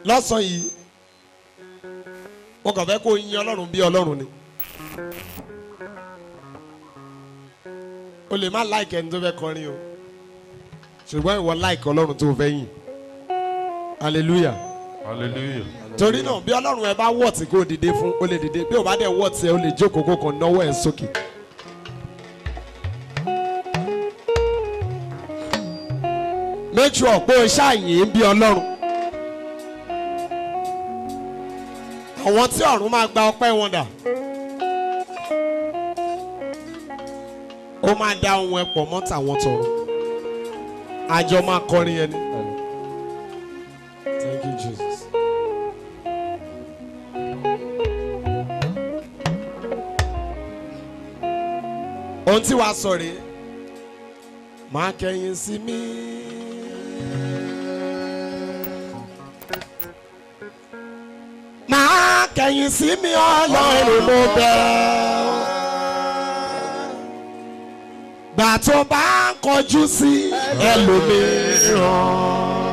lọ́sàn-án yìí mo kàn fẹ́ kó yin ọlọ́run bí ọlọ́run ni o lè má láìkì ẹni tó fẹ́ kọrin o ṣùgbọ́n ìwọ láìkì ọlọ́run tó fẹ́ yìn hallelujah hallelujah. torí náà bí ọlọ́run ẹ bá wọ̀ tí kò dìde fún o lè dìde bí o bá dẹ̀ wọ̀ tí ẹ o lè jókòó kó kàn náwó ẹ̀ sókè. make sure pé o ṣàyìn bí ọlọ́run. àwọn tí ọ̀run máa gba ọpẹ́ wọn dà. ó máa dá ohun ẹ pọ̀ mọ́ tàwọn tọ̀run. àjọ máa kọrin yẹn ni. Thank you, Jesus. ohun tí wàá sọ rèé máa kẹ̀yìn sí mi. máa kẹ̀yìn sí mi ọlọ́run mo bẹ̀ ọ́. gbà tó bá ń kọjú sí ẹlòmíràn.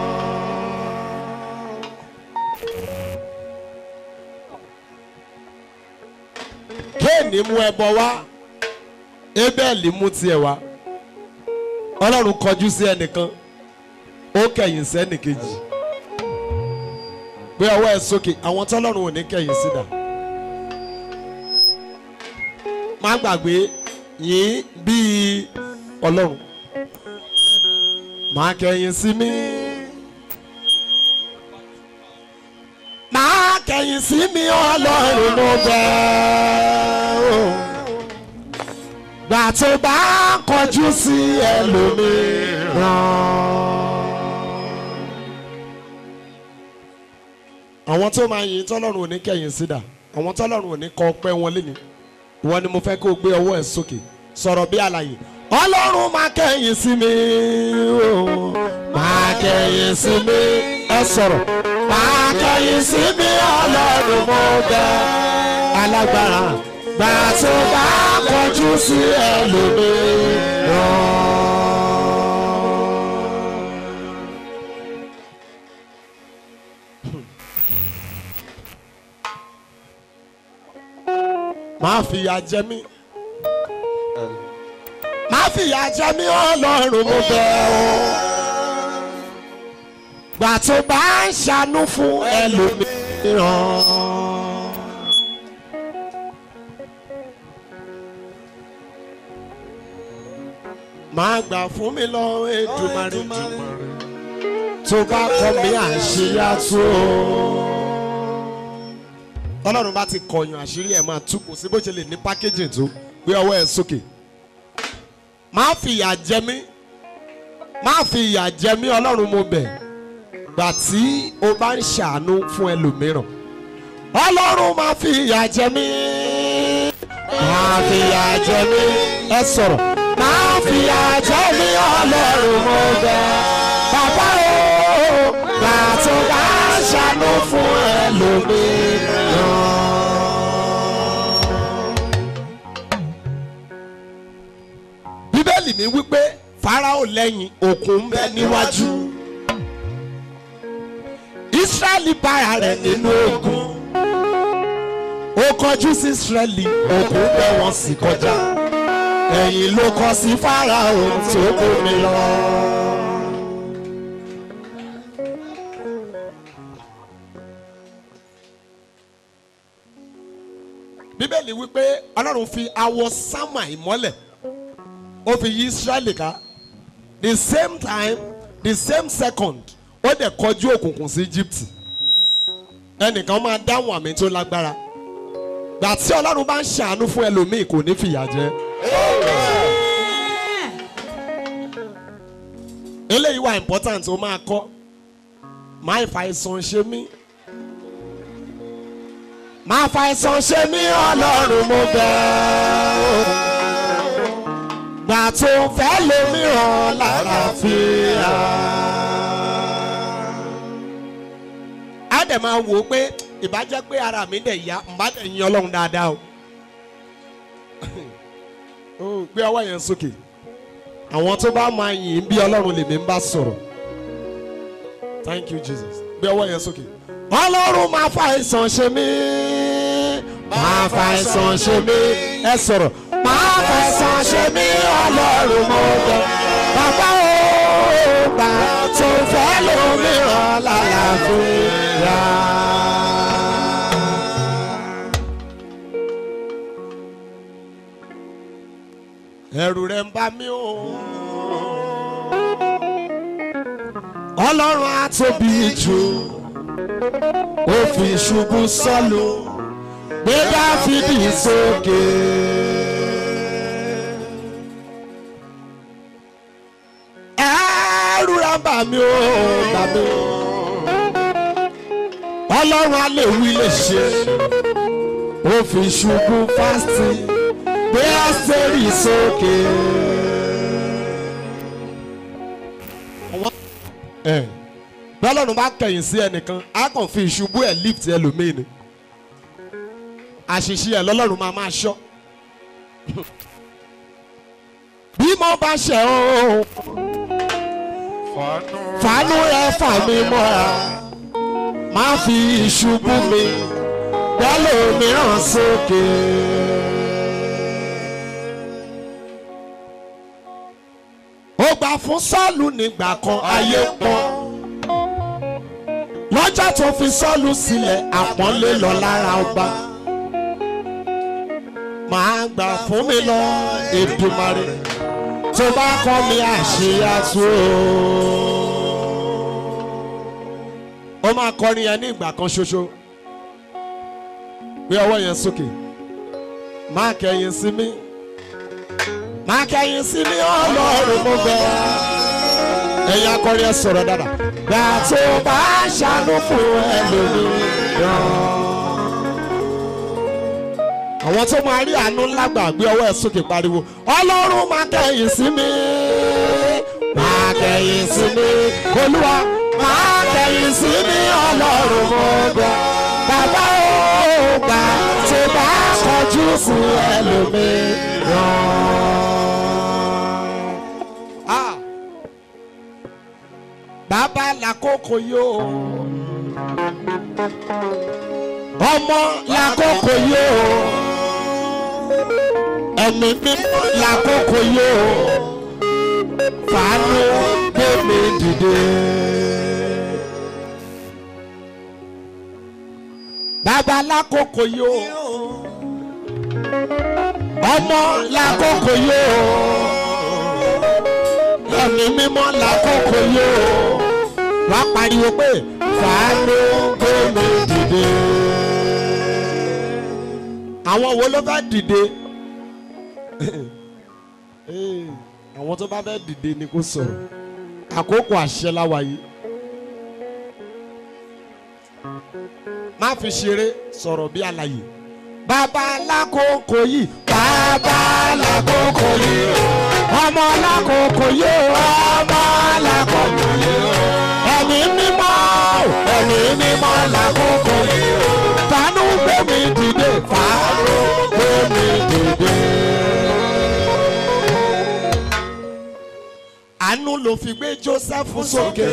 kéènì mú ẹbọ wá ébẹ́ẹ̀lì mú tiẹ̀ wá ọlọ́run kọjú sí ẹnìkan ó kẹ̀yìn sẹ́nìkejì gbé ọwọ́ ẹ sókè àwọn tọ́lọ́run ò ní kẹ̀yìn sí dà má gbàgbé yín bíi ọlọ́run má kẹ̀yìn sí mi má kẹ̀yìn sí mi ọlọ́run mo bẹ̀ ọ́ gbà tó bá kọjú sí ẹlòmíràn. àwọn tó máa yin tọ́lọ́run ò ní kẹ̀yìn sídà àwọn tọ́lọ́run ò ní kọ ọpẹ́ wọn lé ní ìwọ ni mo fẹ́ kó o gbé ọwọ́ ẹ̀ sókè sọ̀rọ̀ bí àlàyé ọlọ́run máa kẹ̀yìn sí mi o máa kẹ̀yìn sí mi ẹ sọ̀rọ̀ máa kẹ̀yìn sí mi ọlọ́run mo bẹ̀ alágbára gbà tó bá kọjú sí ẹlòmíràn. máa fìyà jẹ mí máa fìyà jẹ mí ọlọ́run mo bẹ̀ ọ́ gbà tó bá ń ṣàánú fún ẹlòmíràn. máa gbà fún mi lọ Èdùmàrè tó bá kọ mí àṣírí àtú tọ́lọ́run bá ti kọyàn àṣírí ẹ̀ máa tú kò sí bó ṣe lè ní pákéjì tó gbé ọwọ́ ẹ̀ sókè má fi ìyà jẹ mí má fi ìyà jẹ mí ọlọ́run mo bẹ̀ gbà tí o bá ń ṣàánú fún ẹlòmíràn ọlọ́run má fi ìyà jẹ mí má fi ìyà jẹ mí ẹ sọ̀rọ̀ má fi ìyà jẹ mí ọlọ́run mo bẹ̀ bàbá o gbà tó bá ń ṣàánú fún ẹlòmíràn. bíbélì mi wípé farao lẹ́yìn òkun ń bẹ níwájú israẹli bára rẹ̀ nínú ogun ó kọjú sí israẹli òkun bẹ wọn sì kọjá ẹ̀yìn ló kọ sí farao tó kó mi lọ. bíbélì wípé ọlọ́run fi awọ sámà ìmọ́lẹ̀ ó fi yí israẹli ká the same time the same second ó dẹ̀ kọjú òkùnkùn sí egypt ẹnìkan máa dáhùn àmì tó lágbára gbà tí ọlọ́run bá ń ṣàánú fún ẹlòmíì kò ní fìyà jẹ. eléyìí wà important ó máa kọ́ máa ìfàìsàn ṣe mí máa fàìsàn ṣe mí ọlọ́run mo bẹ̀ ọ́ gbà tó fẹ́ lómìíràn lálàáfíà. á dẹ̀ máa wò ó pé ìbájẹ́ pé ara mi dẹ̀ yá n bá dẹ̀ yin ọlọ́run dáadáa o. ó gbé ọwọ́ yẹn sókè àwọn tó bá máa yìn bí ọlọ́run lèmi ń bá sọ̀rọ̀ thank you jesus gbé ọwọ́ yẹn sókè ọlọ́run máa fa àìsàn ṣe mí máa fa àìsàn ṣe mí ẹ sọ̀rọ̀ máa fa àìsàn ṣe mí ọlọ́run mo bẹ̀ bàbá o gbà tó fẹ́ lómìíràn lálàáfíà. ẹ̀rù rẹ̀ ń bà mí o ọlọ́run á tóbi jù ó fi ṣubú sọ́lù gbé dáfídì sókè. ẹ̀rù rẹ̀ ń bà mí o bà mí o ọlọ́run á lè wí lè ṣe ó fi ṣubú fásitì gbé ẹ́sẹ̀rì sókè. bọ́lọ́run bá kẹ̀yìn sí ẹnìkan á kàn fi ìṣubú ẹ̀ lift ẹlòmíì ni àṣìṣe ẹ̀ lọ́lọ́run máa máa ṣọ́ bí mo bá ṣẹ̀ ọ́ fàánú rẹ fà mí mọ́ra má fi ìṣubú mi bẹ́lẹ̀ mìíràn sókè. ó gbà fún sọ́ọ̀lù nígbà kan ayé pọ́n lọ́jọ́ tó fi sọ́ọ̀lù sílẹ̀ àpọ́nlé lọ lára ọba máa gbà fún mi lọ Èdùmàrè tó bá kọ́ mi àṣeyàtú ó máa kọrin yẹn ní ìgbà kan ṣoṣo gbé ọwọ́ yẹn sókè máa kẹ̀yìn sí mi máa kẹ̀yìn sí mi ọlọ́run mo bẹ̀ ẹ̀yin akọrin ẹ sọ̀rọ̀ dáadáa gbà tó bá ṣàánú fún ẹlòmíràn. àwọn tó máa rí àánú ńlá gbà gbé ọwọ́ ẹ sókè pariwo ọlọ́run máa kẹ̀yìn sí mi máa kẹ̀yìn sí mi olúwa máa kẹ̀yìn sí mi ọlọ́run mo bẹ̀ bàbá ó gbà tó bá kọjú sí ẹlòmíràn. Ah bàbá làkókò yóò ọmọ làkókò yóò ẹ̀mí mímọ́ làkókò yóò fàánú gbé mi dìde. bàbá làkókò yóò ọmọ làkókò yóò ẹ̀mí mímọ́ làkókò yóò wá pariwo pé fàánú gómè dìde. àwọn wo ló fẹ́ dìde? àwọn tó bá fẹ́ dìde ni kò sọ̀rọ̀ àkókò àṣẹ láwa yìí. má fi ṣeré sọ̀rọ̀ bí àlàyé. bàbá lákòókò yìí bàbá lákòókò yìí ọmọ lákòókò yìí ọmọ lákòókò yìí ẹ̀mí mímọ́ ẹ̀mí mímọ́ lákòókò yìí fàánú gbé mi dìde fàánú gbé mi dìde. àánú ló fi gbé Joseph sókè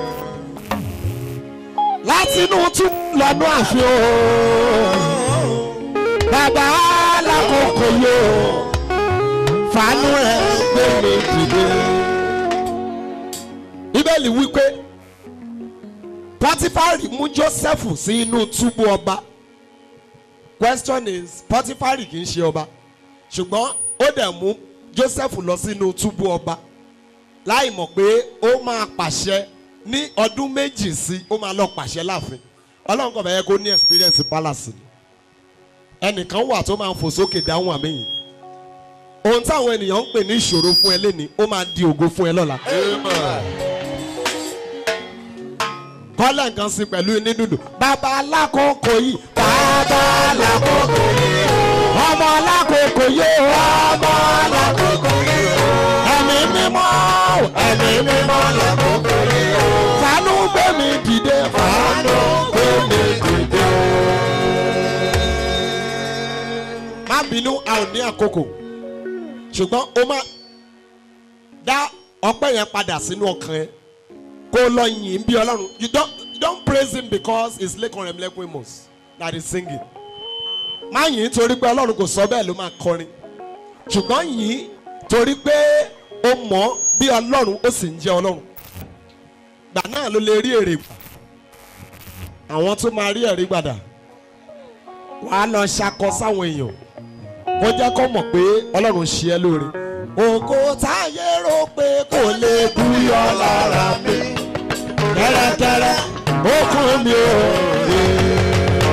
látinú tún lọ́nà àfihàn bàbá lákòókò yìí fàánú rẹ gbé mi dìde. bíbélì wípé pọtifari mú joseph sí inú túbú ọba question is pọtifari kì í ṣe ọba ṣùgbọ́n ó dẹ̀ mú joseph lọ sínú túbú ọba láì mọ̀ pé ó máa pàṣẹ ní ọdún méjì sí ó máa lọ pàṣẹ láàfin ọlọ́run kò fẹ́ yẹ kó ní experience palace ni ẹnìkan wà tó máa ń fò sókè dáhùn àmì yìí ohun táwọn ènìyàn ń pè ní ìṣòro fún ẹ lẹ́ni ó máa di ògo fún ẹ lọ́la. kọ́lẹ̀ nǹkan sí pẹ̀lú inú dùdù. bàbá alákòókò yìí. bàbá alákòókò yìí. ọmọ alákòókò yìí. ọmọ alákòókò yìí. ẹ̀mí mímọ́ ẹ̀mí mímọ́ alákòókò yìí. fàánú gbé mi dìde. fàánú gbé mi dìde. má bínú a ò ní àkókò ṣùgbọ́n o máa dá ọpẹ́ yẹn padà sínú ọkàn ẹ kó lọ yìn bí ọlọ́run you don't don't praise him because it's Lekan Remlekun Amos that is singing. Má yìn torí pé Ọlọ́run kò sọ bẹ́ẹ̀ ló máa kọrin. Ṣùgbọ́n yìn torí pé ó mọ̀ bí Ọlọ́run ó sì ń jẹ́ Ọlọ́run. Gbà náà ló lè rí èrè gbà. Àwọn tó máa rí ẹ̀rí gbàdà. Wàá lọ ṣakọ sáwọn èèyàn. Kó jẹ́ kó mọ̀ pé Ọlọ́run ṣe ẹ́ lóore. Ògo táyé rò pé kò lè búyọ lára mi kẹ́rẹ́kẹ́rẹ́ ó kún mi ò.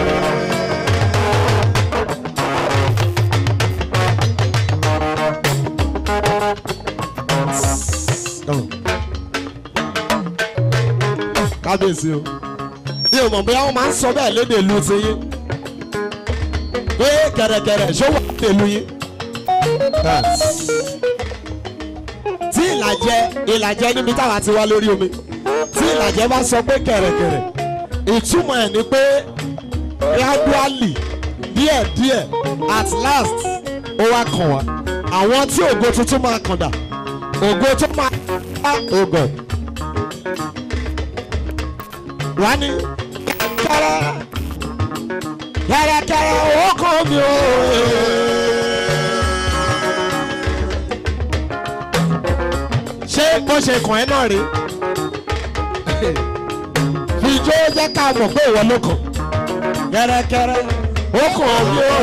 kábíyèsí o bí o mọ̀ bóyá wọ́n máa ń sọ bẹ́ẹ̀ lédè ìlú ti yín pé kẹ̀rẹ̀kẹ̀rẹ̀ ṣó wà lédè ìlú yín. tí ìlàjẹ ìlàjẹ níbi táwa ti wá lórí omi tí ìlàjẹ bá sọ pé kẹ̀rẹ̀kẹ̀rẹ̀ ìtumọ̀ ẹ̀ ni pé gradually díẹ̀díẹ̀ at last ó wá kàn wá àwọn tí ògo tuntun máa kàn dà ògo tó máa bá ògo wá ní kẹ̀rẹ̀ kẹ̀rẹ̀kẹ̀rẹ̀ ó kàn mí o. ṣé bó ṣe kàn ẹ́ náà rí fìjó jẹ́ ká mọ̀ pé ìwọ ló kàn kẹ́rẹ́kẹ́rẹ́ ó kàn mí o.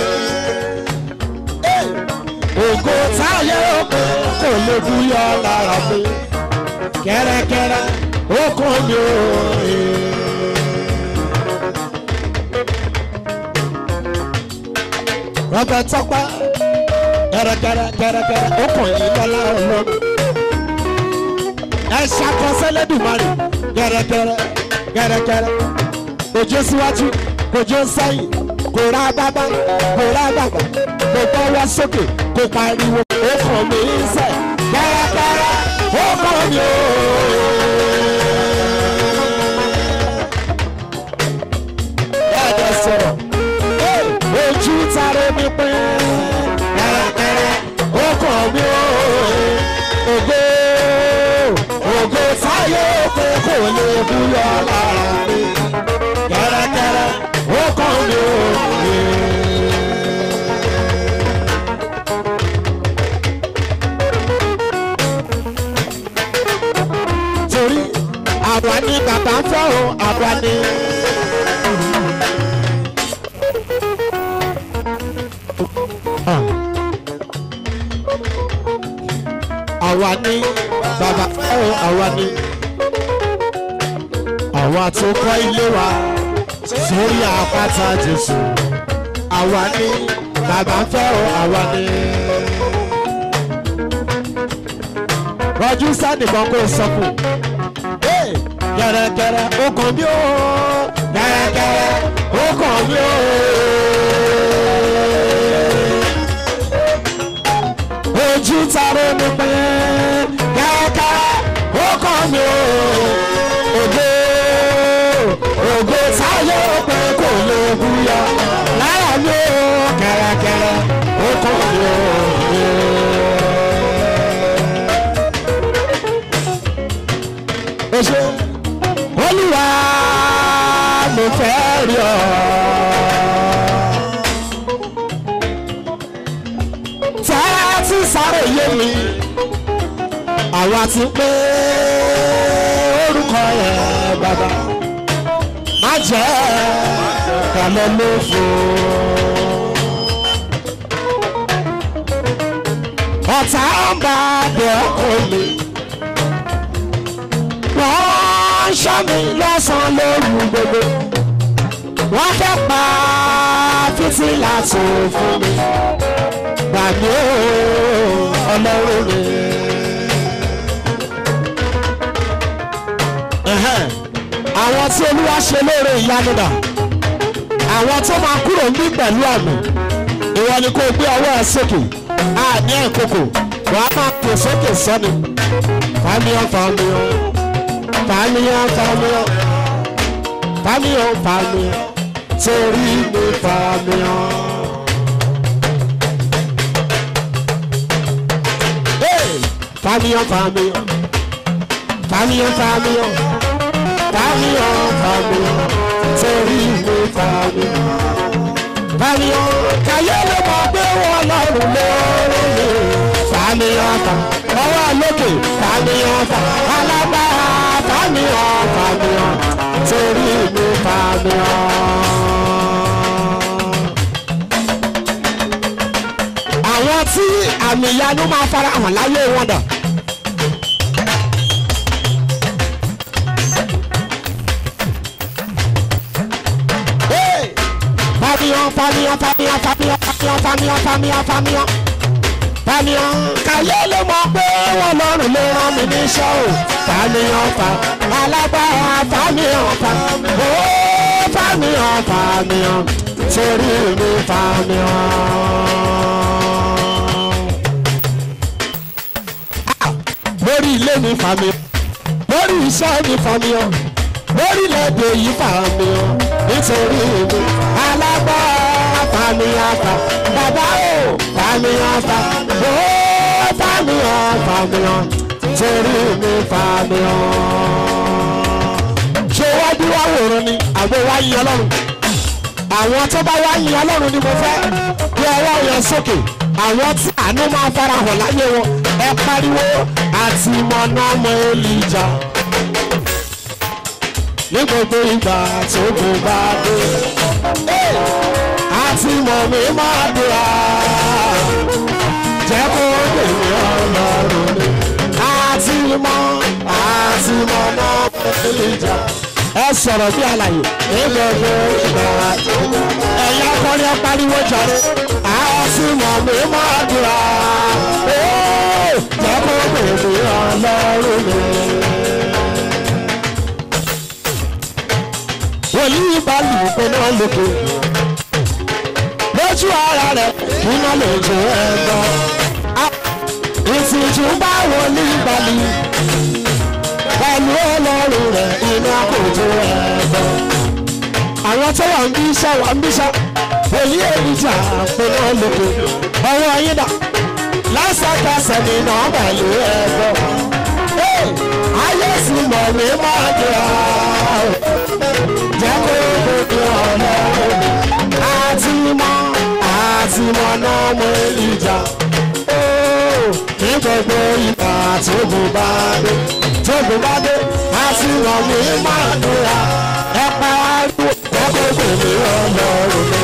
ògo táyé òkè kò lè búyọ lára mi kẹ́rẹ́kẹ́rẹ́ ó kàn mí o. rọ́bẹ̀ tọ́pẹ́ kẹ́rẹ́kẹ́rẹ́ kẹ́rẹ́kẹ́rẹ́ ó kàn yín lọ́lá ọlọ́run ẹ ṣàkọsẹ́lẹ̀ dùmarè gẹ́rẹ́gẹ́rẹ́ gẹ́rẹ́gẹ́rẹ́ kòjó síwájú kòjó sẹ́yìn kò rá bábá kò rá bàbà kò gbọ́wọ́ sókè kò pariwo ó kàn mí sẹ́ gẹ́rẹ́gẹ́rẹ́ ó kàn mí o. Bẹ́ẹ̀ sọ̀rọ̀ ojú tara mi pín gẹ́rẹ́gẹ́rẹ́ ó kàn mí o. Ògo ògo sáyé pé kò lè búyọ lára mi kẹ́rẹ́kẹ́rẹ́ ó kàn mí o. torí àwa ni bàbá ń fẹ́ o àwa ni. àwa ni bàbá fẹ́ o àwa ni. àwa tó kọ́ ilé wa sórí àpáta Jésù àwa ni bàbá fẹ́ o àwa ni. rọjú sádìkan kó sọ fún gẹ̀rẹ́gẹ̀rẹ́ ó kàn mí o gẹ̀rẹ́gẹ̀rẹ́ ó kàn mí o. ojú taro mi pé kẹ́kẹ́ ó kàn mí o. ògo ògo táyé pé kò lè búyọ lára mi o kẹ̀rẹ̀kẹ̀rẹ̀ ó kàn mí o. ó ṣe olúwa mo fẹ́ rí ọ. tẹ́ tí sáré yé mi àwa ti pé orúkọ yẹn bàbá má jẹ́ kàlẹ́ ló fò. ọ̀tá ń bá bẹ̀ ọkọ mi wọ́n ṣọ́ mi lọ́sàn-án lóru gbogbo wọ́n fẹ́ pa fìtílà tó fún mi gbàgbé ọlọ́run mi. Ẹ̀hẹ́n, àwọn tí olúwa ṣe lóore ìyanu dà àwọn tó máa kúrò ní pẹ̀lú àmì ìwọ ni kò gbé ọwọ́ ẹ sókè àní ẹ̀kọ́kọ̀ wàá máa pè sókè sọ́ni fàmíyàn fàmíyàn fàmíyàn fàmíyàn fàmíyàn fàmíyàn torí mi fàmíyàn. Hey! Fàmíyàn fàmíyàn fàmíyàn fàmíyàn fàmíhàn fàmíhàn torí mi fàmíhàn fàmíhàn káyé ló mọ̀ pé wọ́n lọ́rùn lórí mi fàmíhàn fà ọwọ́ lókè fàmíhàn fà alágbára fàmíhàn fàmíhàn torí mi fàmíhàn. àwọn tí àmì ìyanu máa fara hàn láyé wọn dà. Hey! Fàmíhàn fàmíhàn fàmíhàn fàmíhàn fàmíhàn fàmíhàn fàmíhàn fàmíhàn fàmíhàn kàyé ló mọ̀ pé wọ́n lọ́rùn ló rán mi níṣẹ́ o fàmíhàn fà alágbára fàmíhàn fà ó fàmíhàn fàmíhàn torí mi fàmíhàn. lórí ilé mi fàmíhàn lórí iṣẹ́ mi fàmíhàn lórílẹ̀‐èdè yìí fàmíhàn nítorí mi alágbára fàmíhàn fà bàbá o fàmíhàn fà ó fàmíhàn fàmíhàn torí mi fàmíhàn. ṣé wájú wá wòran ni àgbo wá yín ọlọ́run àwọn tó bá wá yín ọlọ́run ni mo fẹ́ bí ọwọ́ yẹn sókè àwọn tí àánú máa farahàn láyé wọn ẹ pariwo àti mọ̀nà ọmọ olùjà ní gbogbo ìgbà tó kò bá dé. àti mọ̀ mi máa dùrà jẹ́ kó lèmi ọlọ́run mi. àti mọ̀ àti mọ̀ náà ìjà. ẹ sọ̀rọ̀ bí àlàyé ní gbogbo ìgbà tó kò bá dé. ẹ̀yà kọrin apariwo jàre. àti mọ̀ mi máa dùrà jẹ́ kó lèmi ọlọ́run mi. wòlíì bá lù ú pé náà lókè lójú ara rẹ̀ iná lójú ẹ̀gbọ́n ìtìjú bá wòlíì bá lù ú pẹ̀lú ọlọ́run rẹ̀ iná kò jó ẹ̀gbọ́n. àwọn tó wà ń bí iṣẹ́ wà ń bí iṣẹ́ wòlíì èlìjà pé náà lókè ọwọ́ yín dà lásàkàsẹ̀ nínú pẹ̀lú ẹ̀gbọ́n. ayé sì mọ̀ mí máa jẹ́ àwọn jẹ́ kó gbogbo ọ̀nà àti mọ́ àti mọ́ náà mọ ìjà. ní gbogbo ìgbà tógun bá dé tógun bá dé àti mọ́ mi máa dúra ẹ pariwo jẹ́ kó gbogbo ọ̀nà òde.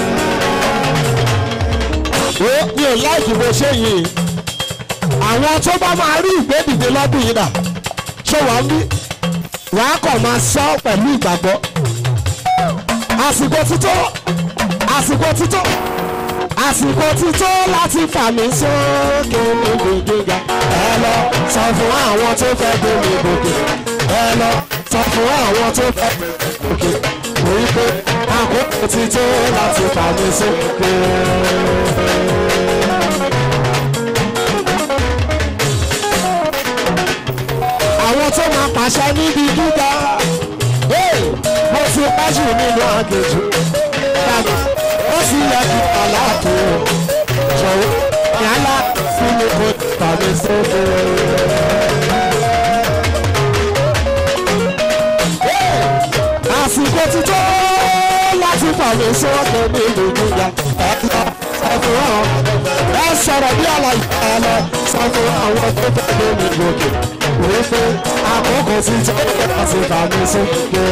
ó mi ò láìkí bó ṣe yìí àwọn tó bá máa rí ìgbédìde lọ́dún yìí dà ṣé wàá bí wàá kàn máa sọ pẹ̀lú ìgbàgbọ́ àsìkò títọ́ àsìkò títọ́ àsìkò títọ́ láti fà mí sókè níbi gíga ẹ lọ sọ fún àwọn tó fẹ́ gbé mi gòkè ẹ lọ sọ fún àwọn tó fẹ́ gbé mi gòkè wípé àkókò títọ́ láti fà mí sókè. àwọn tó máa pàṣẹ níbi gíga mo ti pẹ́jù nínú àgèjì dàgbà ó sì yẹ kí aláàtò jọ̀wọ́ yálà sí mi kò tàbí sókè. àsìkò ti tó láti fàmì sókè níbi gíga ẹ lọ sọ fún àwọn ẹ sọ̀rọ̀ bí àlàyé ẹ lọ sọ fún àwọn tó fẹ́ gbé mi gòkè wípé àkókò ti tó láti fàmì sókè.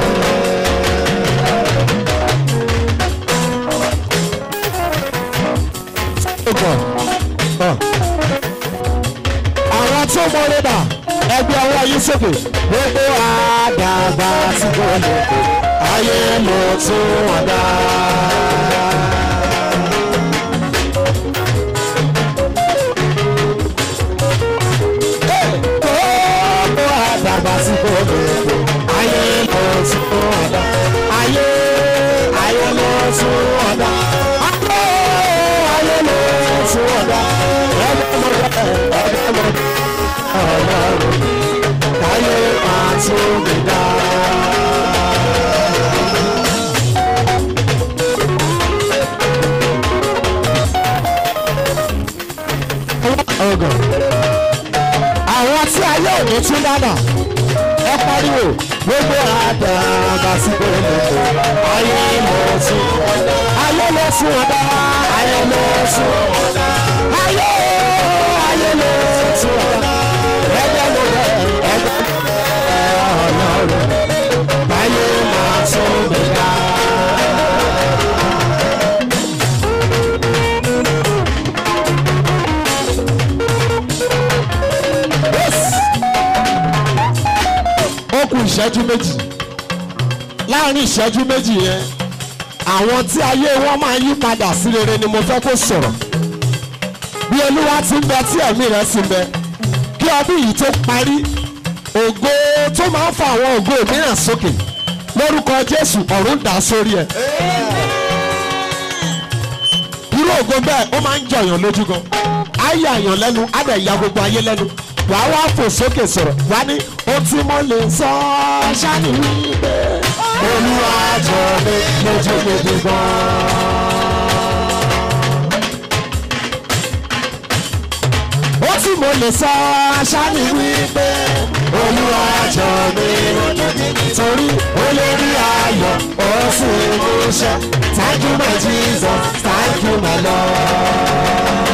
àwọn tó mọ rẹ́bà ẹgbẹ́ ọwọ́ yìí sókè gbogbo àdàgbà tí kò lè kó ayé ló tún wọn dá. gbogbo àdàgbà tí kò lè kó ayé ló tún wọn dá. ayé ayé ló tún wọn dá. ayé ayé ló tún wọn dá. ẹgbẹ́ mọ̀ bẹ́ẹ̀ ẹgbẹ́ mọ̀ ọlọ́run káyé máa tún mi dá. ọgàn àwọn tí ayé òní tún dáná ẹ pariwo gbogbo àdàbà sí gbogbo ayé lọ sí ọ̀dà ayé lọ sí ọ̀dà ayé lọ sí ọ̀dà ayé ayé lọ sí ọ̀dà ẹgbẹ́ ló rẹ̀ ẹgbẹ́ ló rẹ̀ ọlọ́run báyé máa tún mi dá. ó kù ìṣẹ́jú méjì láàrin ìṣẹ́jú méjì yẹn àwọn tí ayé wọn máa yí padà sí rere ni mo fẹ́ kó sọ̀rọ̀ bí olúwa ti ń bẹ tí ẹ̀mí rẹ̀ sì ń bẹ kí ọdún yìí tó parí ògo tó máa ń fa àwọn ògo mìíràn sókè lórúkọ jésù ọ̀run dà sórí ẹ̀ irú ògo bẹ́ẹ̀ ó máa ń jọyàn lójú gan ayé àyàn lẹ́nu á dẹ̀ ya gbogbo ayé lẹ́nu wàá wá fò sókè sọ̀rọ̀ wá ní ó tí mo lè sọ ṣáàní wípé olúwa jọ mi lójú gidi gan. ó tí mo lè sọ ṣáàní wípé olúwa jọ mi lójú gidi torí olórí ayọ̀ ó sì mú iṣẹ́ thank you my jesus thank you my lord.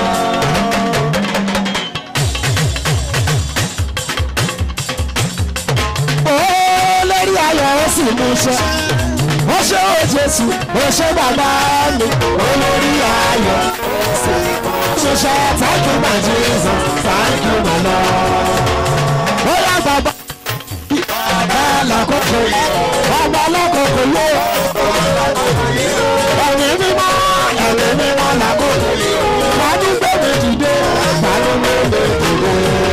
olórí ayọ̀ ó sì mú iṣẹ́ ó ṣe ó jésù ó ṣe bàbá mi olórí ayọ̀ ó sì mú iṣẹ́ thank you my jesus thank you my lord. ó yá bàbá bàbá làkókò bàbá làkókò yó ẹ̀mí mímọ́ ẹ̀mí mímọ́ làkókò wàá ní gbẹ̀mí dìde wàá ní gbẹ̀mí dìde.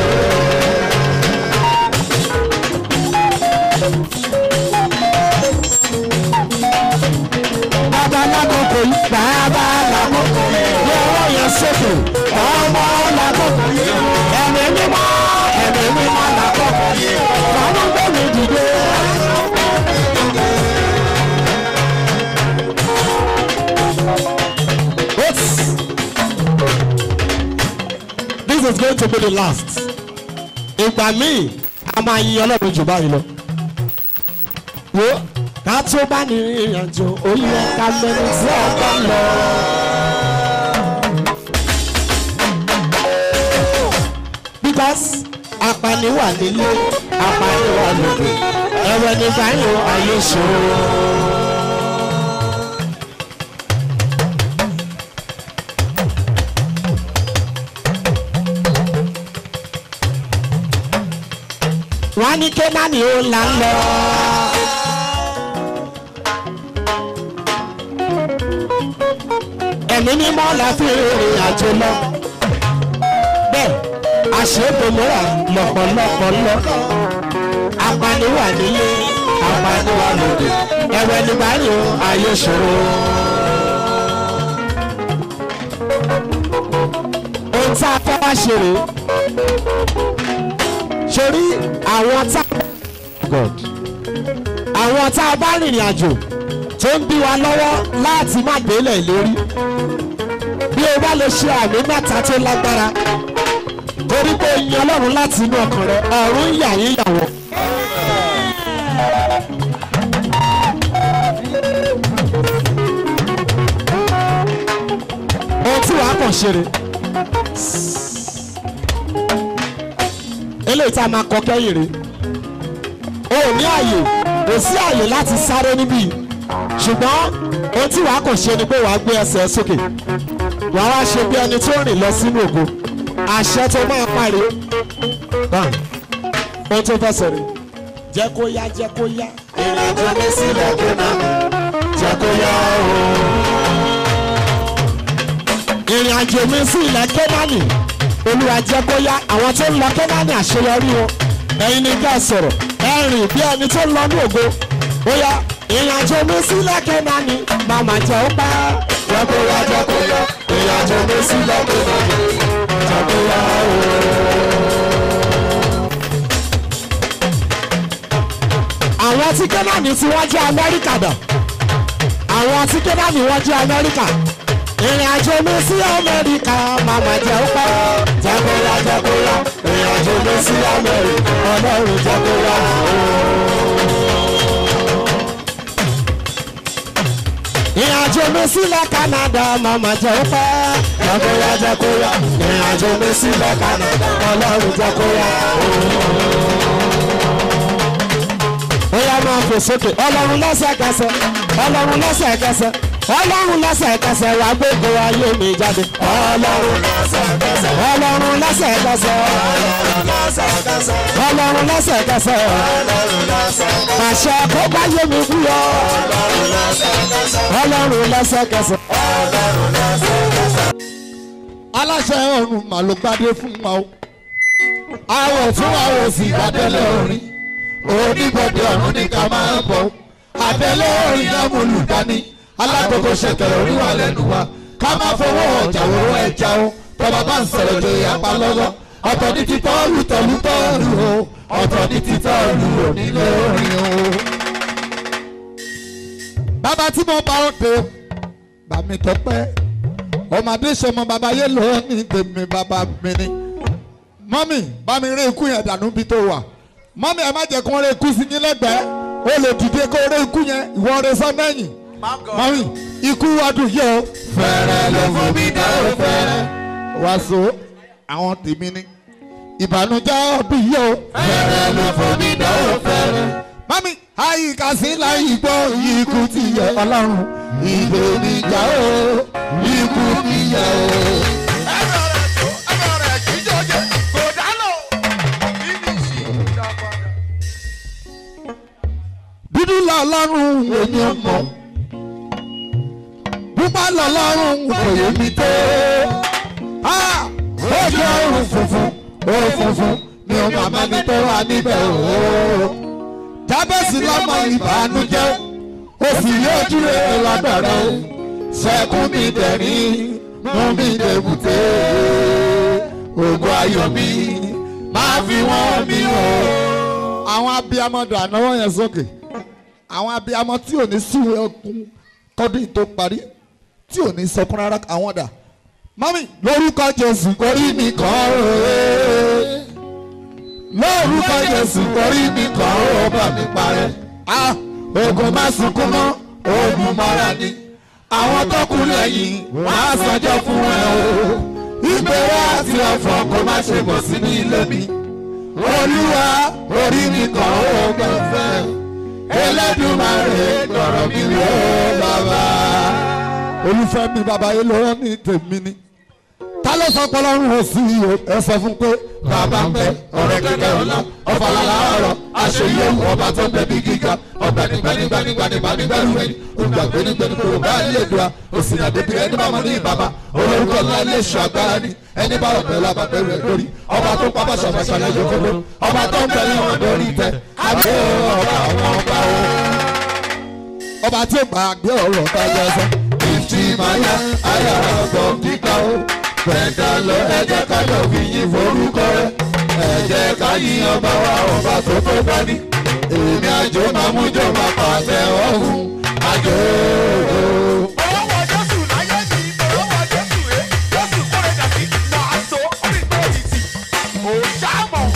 bàbá lákòókò yìí bàbá lákòókò yìí lọ́wọ́ yẹn sókè ọmọ lákòókò yìí ẹ̀mí mímọ́ ẹ̀mí mímọ́ lákòókò yìí ọmọ gbẹ̀mí dìde. Oops. This is going to be the last. Ìgbà míì a máa yin ọlọ́run jù báyìí lọ wo ká tó bá ní ìrìn àjò ó yẹ ká mẹ́rin tí a bá lọ. because apani wà nílé apani wà lóde ẹ̀wẹ̀ ní báyìí ayé ṣòro. wọ́n á ní kénáàní ó là ń lọ. ẹ̀mí mímọ́ la fi rìnrìn àjò lọ. bẹ́ẹ̀ àṣebòmọ́ra lọ́pọ̀lọpọ̀ lọ. apaniwà nílé apaniwà lòdì ẹ̀wẹ̀ nígbà yóò ayé ṣòro. ohun tá a fẹ́ wá ṣe rèé sórí àwọn tá God àwọn tá a bá rìnrìn àjò tó ń bí wa lọ́wọ́ láti má délẹ̀ lérí bí o bá lè ṣe àmì mẹ́ta tó lágbára torí pé o yan ọlọ́run láti inú ọkàn rẹ ọ̀run yà yín yà wọ́n. ohun tí wàá kàn ṣe rè eléyìí tá a máa kọ kẹ́yìn rè o ò ní àyè kò sí àyè láti sáré níbí yìí ṣùgbọ́n ohun tí wàá kàn ṣe ni pé wàá gbé ẹsẹ̀ sókè wàá wá ṣe bí ẹni tó rìn lọ sínú ògo àṣẹ tó máa parí bam ohun tó fẹsẹ̀ rè jẹ́ kó yá jẹ́ kó yá ìrìn àjò mi sílẹ̀ kí n máa jẹ́ kó yá o. ìrìn àjò mi sí ilẹ̀ kẹ́nánì olúwa jẹ́ kó yá àwọn tó ń lọ kẹ́nánì àṣeyọrí wọn ẹ̀yin ni ká sọ̀rọ̀ ẹ rìn bí ẹni tó ń lọ ní ògo ó yá ìrìnàjò mi sílẹ̀ kẹ́nání màmá jẹ́ ó pẹ́. jẹ́ kó yá jẹ́ kó yá ìrìnàjò mi sílẹ̀ kẹ́nání jẹ́ kó yá o. àwọn tí kẹ́nání tí wọ́n jẹ́ amẹ́ríkà dà àwọn tí kẹ́nání wọ́n jẹ́ amẹ́ríkà ìrìnàjò mi sí amẹ́ríkà màmá jẹ́ ó pẹ́. jẹ́ kó yá jẹ́ kó yá ìrìnàjò mi sí amẹ́ríkà ọlọ́run jẹ́ kó yá o. àjò mi sílẹ̀ Canada màmá jẹ́ pẹ́. Jẹ́kóyá jẹ́kóyá ìrìn àjò mi sílẹ̀ Canada ọlọ́run jẹ́kóyá. Ó yá máa fò sókè ọlọ́run lẹ́sẹ̀kẹsẹ̀ ọlọ́run lẹ́sẹ̀kẹsẹ̀ ọlọ́run lẹ́sẹ̀kẹsẹ̀ wá gbogbo ayé mi jáde. Ọlọ́run lẹ́sẹ̀kẹsẹ̀ ọlọ́run lẹ́sẹ̀kẹsẹ̀ ọlọ́run lẹ́sẹ̀kẹsẹ̀ àṣẹ kó gbáyé mi kú yọ. ọlọ́run lẹ́sẹ̀kẹsẹ̀. aláṣẹ ọ̀run mà ló gbadé fún wa o àwọ̀ tún àwọ̀ sí adẹ́lẹ̀ orin oníbọ̀dé ọ̀run ní ká máa bọ̀ adẹ́lẹ̀ orin lámúlùdání alágbogbo ṣẹ̀kẹ̀rẹ̀ oríwà lẹ́nu wa ká má fọwọ́ ọjà wọ́wọ́ ẹja o tọba bá ń sọ̀rọ̀ lè apá lọ́wọ́ ọ̀tọ̀ ní ti tọ́ọ̀lù tọ̀lú tọ́ọ̀lù o ọ̀tọ̀ ní ti tọ́ọ̀lù onílé orin o. bàbá tí mo bá òde bàmí tọpẹ́ ọmọdé sọmọ bàbá yé lọ ní tèmi bàbá mi ni mọ́mì bá mi rí ikú yẹn dànù bí tó wà mọ́mì ẹ má jẹ́ kó rí ikú sí yín lẹ́gbẹ̀ẹ́ ó lè dìde kó rí ikú yẹn ìwọ rí sọ́nẹ́yìn mọ́mì ikú ọdún yìí o. fẹ́rẹ́ ló fún mi dá o fẹ́rẹ́. wàásù àwọn tèmi ni ìbànújẹ́ ọdún yìí o. fẹ́rẹ́ ló fún mi dá o fẹ́rẹ́. mọ́mì àyíká sí láyé gbọ́ ikú ti yẹ ọlọ́run ìgbènijà o ikú ti yẹ o. dúdú lọ́lọ́run èmi ò mọ̀ pupa lọ́lọ́run kò yé mi tó ó jẹ́ òrùn funfun ó funfun ni ó màmá mi tó wà níbẹ̀ o jábẹ́sì lọ́mọ ìbànújẹ́ ó sì rí ojú rere lọ́dọ̀ rẹ o sẹ́kún mi dẹ̀rín mú mi dèbùté ògo ayọ̀ mi máa fi wọ́n mi o. àwọn abiyamọ dà náwó yẹn sókè àwọn abiyamọ tí ò ní súwé ọkùn kọ́dún tó parí tí ò ní sọkún rárá àwọn dà mami lórúkọ jésù korí mi kàn ó lórúkọ jésù korí mi kàn ó bá mi parẹ́ ah ogun má sunkún mọ́ ogun mọ́ra ni àwọn tó kú lẹ́yìn wọ́n á sọjọ́ fún ẹ o ìgbéra àti ọ̀fọ̀ kó má ṣe bọ̀ sí ní ilé mi olúwa orí mi kàn ó gbọ̀nfẹ́ Elédùmarè lọ̀rọ̀ mi wò bàbá. olùfẹ́ mi bàbá yìí ló rán ní tèmi ni ta ló sọ pé ọlọ́run ò sí i o ẹ sọ fún pé bàbá ń bẹ ọ̀rẹ́ kíkẹ́ ọ̀la ọ̀fàlàlà ọ̀rọ̀ àṣeyẹ ọba tó ń bẹ bí gíga ọba nígbànígbànígbànígbànígbànígbàrú ẹni olùgbàgbénígbàní kò bá lè dùn a òsì àdébí ẹni bá mọ ní ìbàbá olórúkọ ńlá ilé ìṣọ agbára ni ẹni bá ọ̀bẹ lábà bẹ̀rù ẹ̀ lórí ọba tó pa bá ṣàfàṣà lẹ́yìn òkòló ọba tó ń bẹ̀rẹ̀ wọn lórí tẹ àbí ọba àwọn ọba o. ọba tí ó gbàgbé ọ̀rọ̀ bá yẹ sọ. ìtì máa yá ayá ọ̀gbọ̀n kíkà ó fẹ̀dà lọ ẹ jẹ́ ká lọ fi yìn forúkọ rẹ̀ ẹ jẹ́ ká yìn ọba wa ọba tó tó bá ní. èmi àjò máa mú jọ máa pàṣẹ ọ̀hún àjò. Ọwọ́ Jésù láyé mi, ọwọ́ Jésù rẹ̀, Jésù kórè dàbí, màá so, ó fi gbé òtítì, ò ṣáàmọ̀.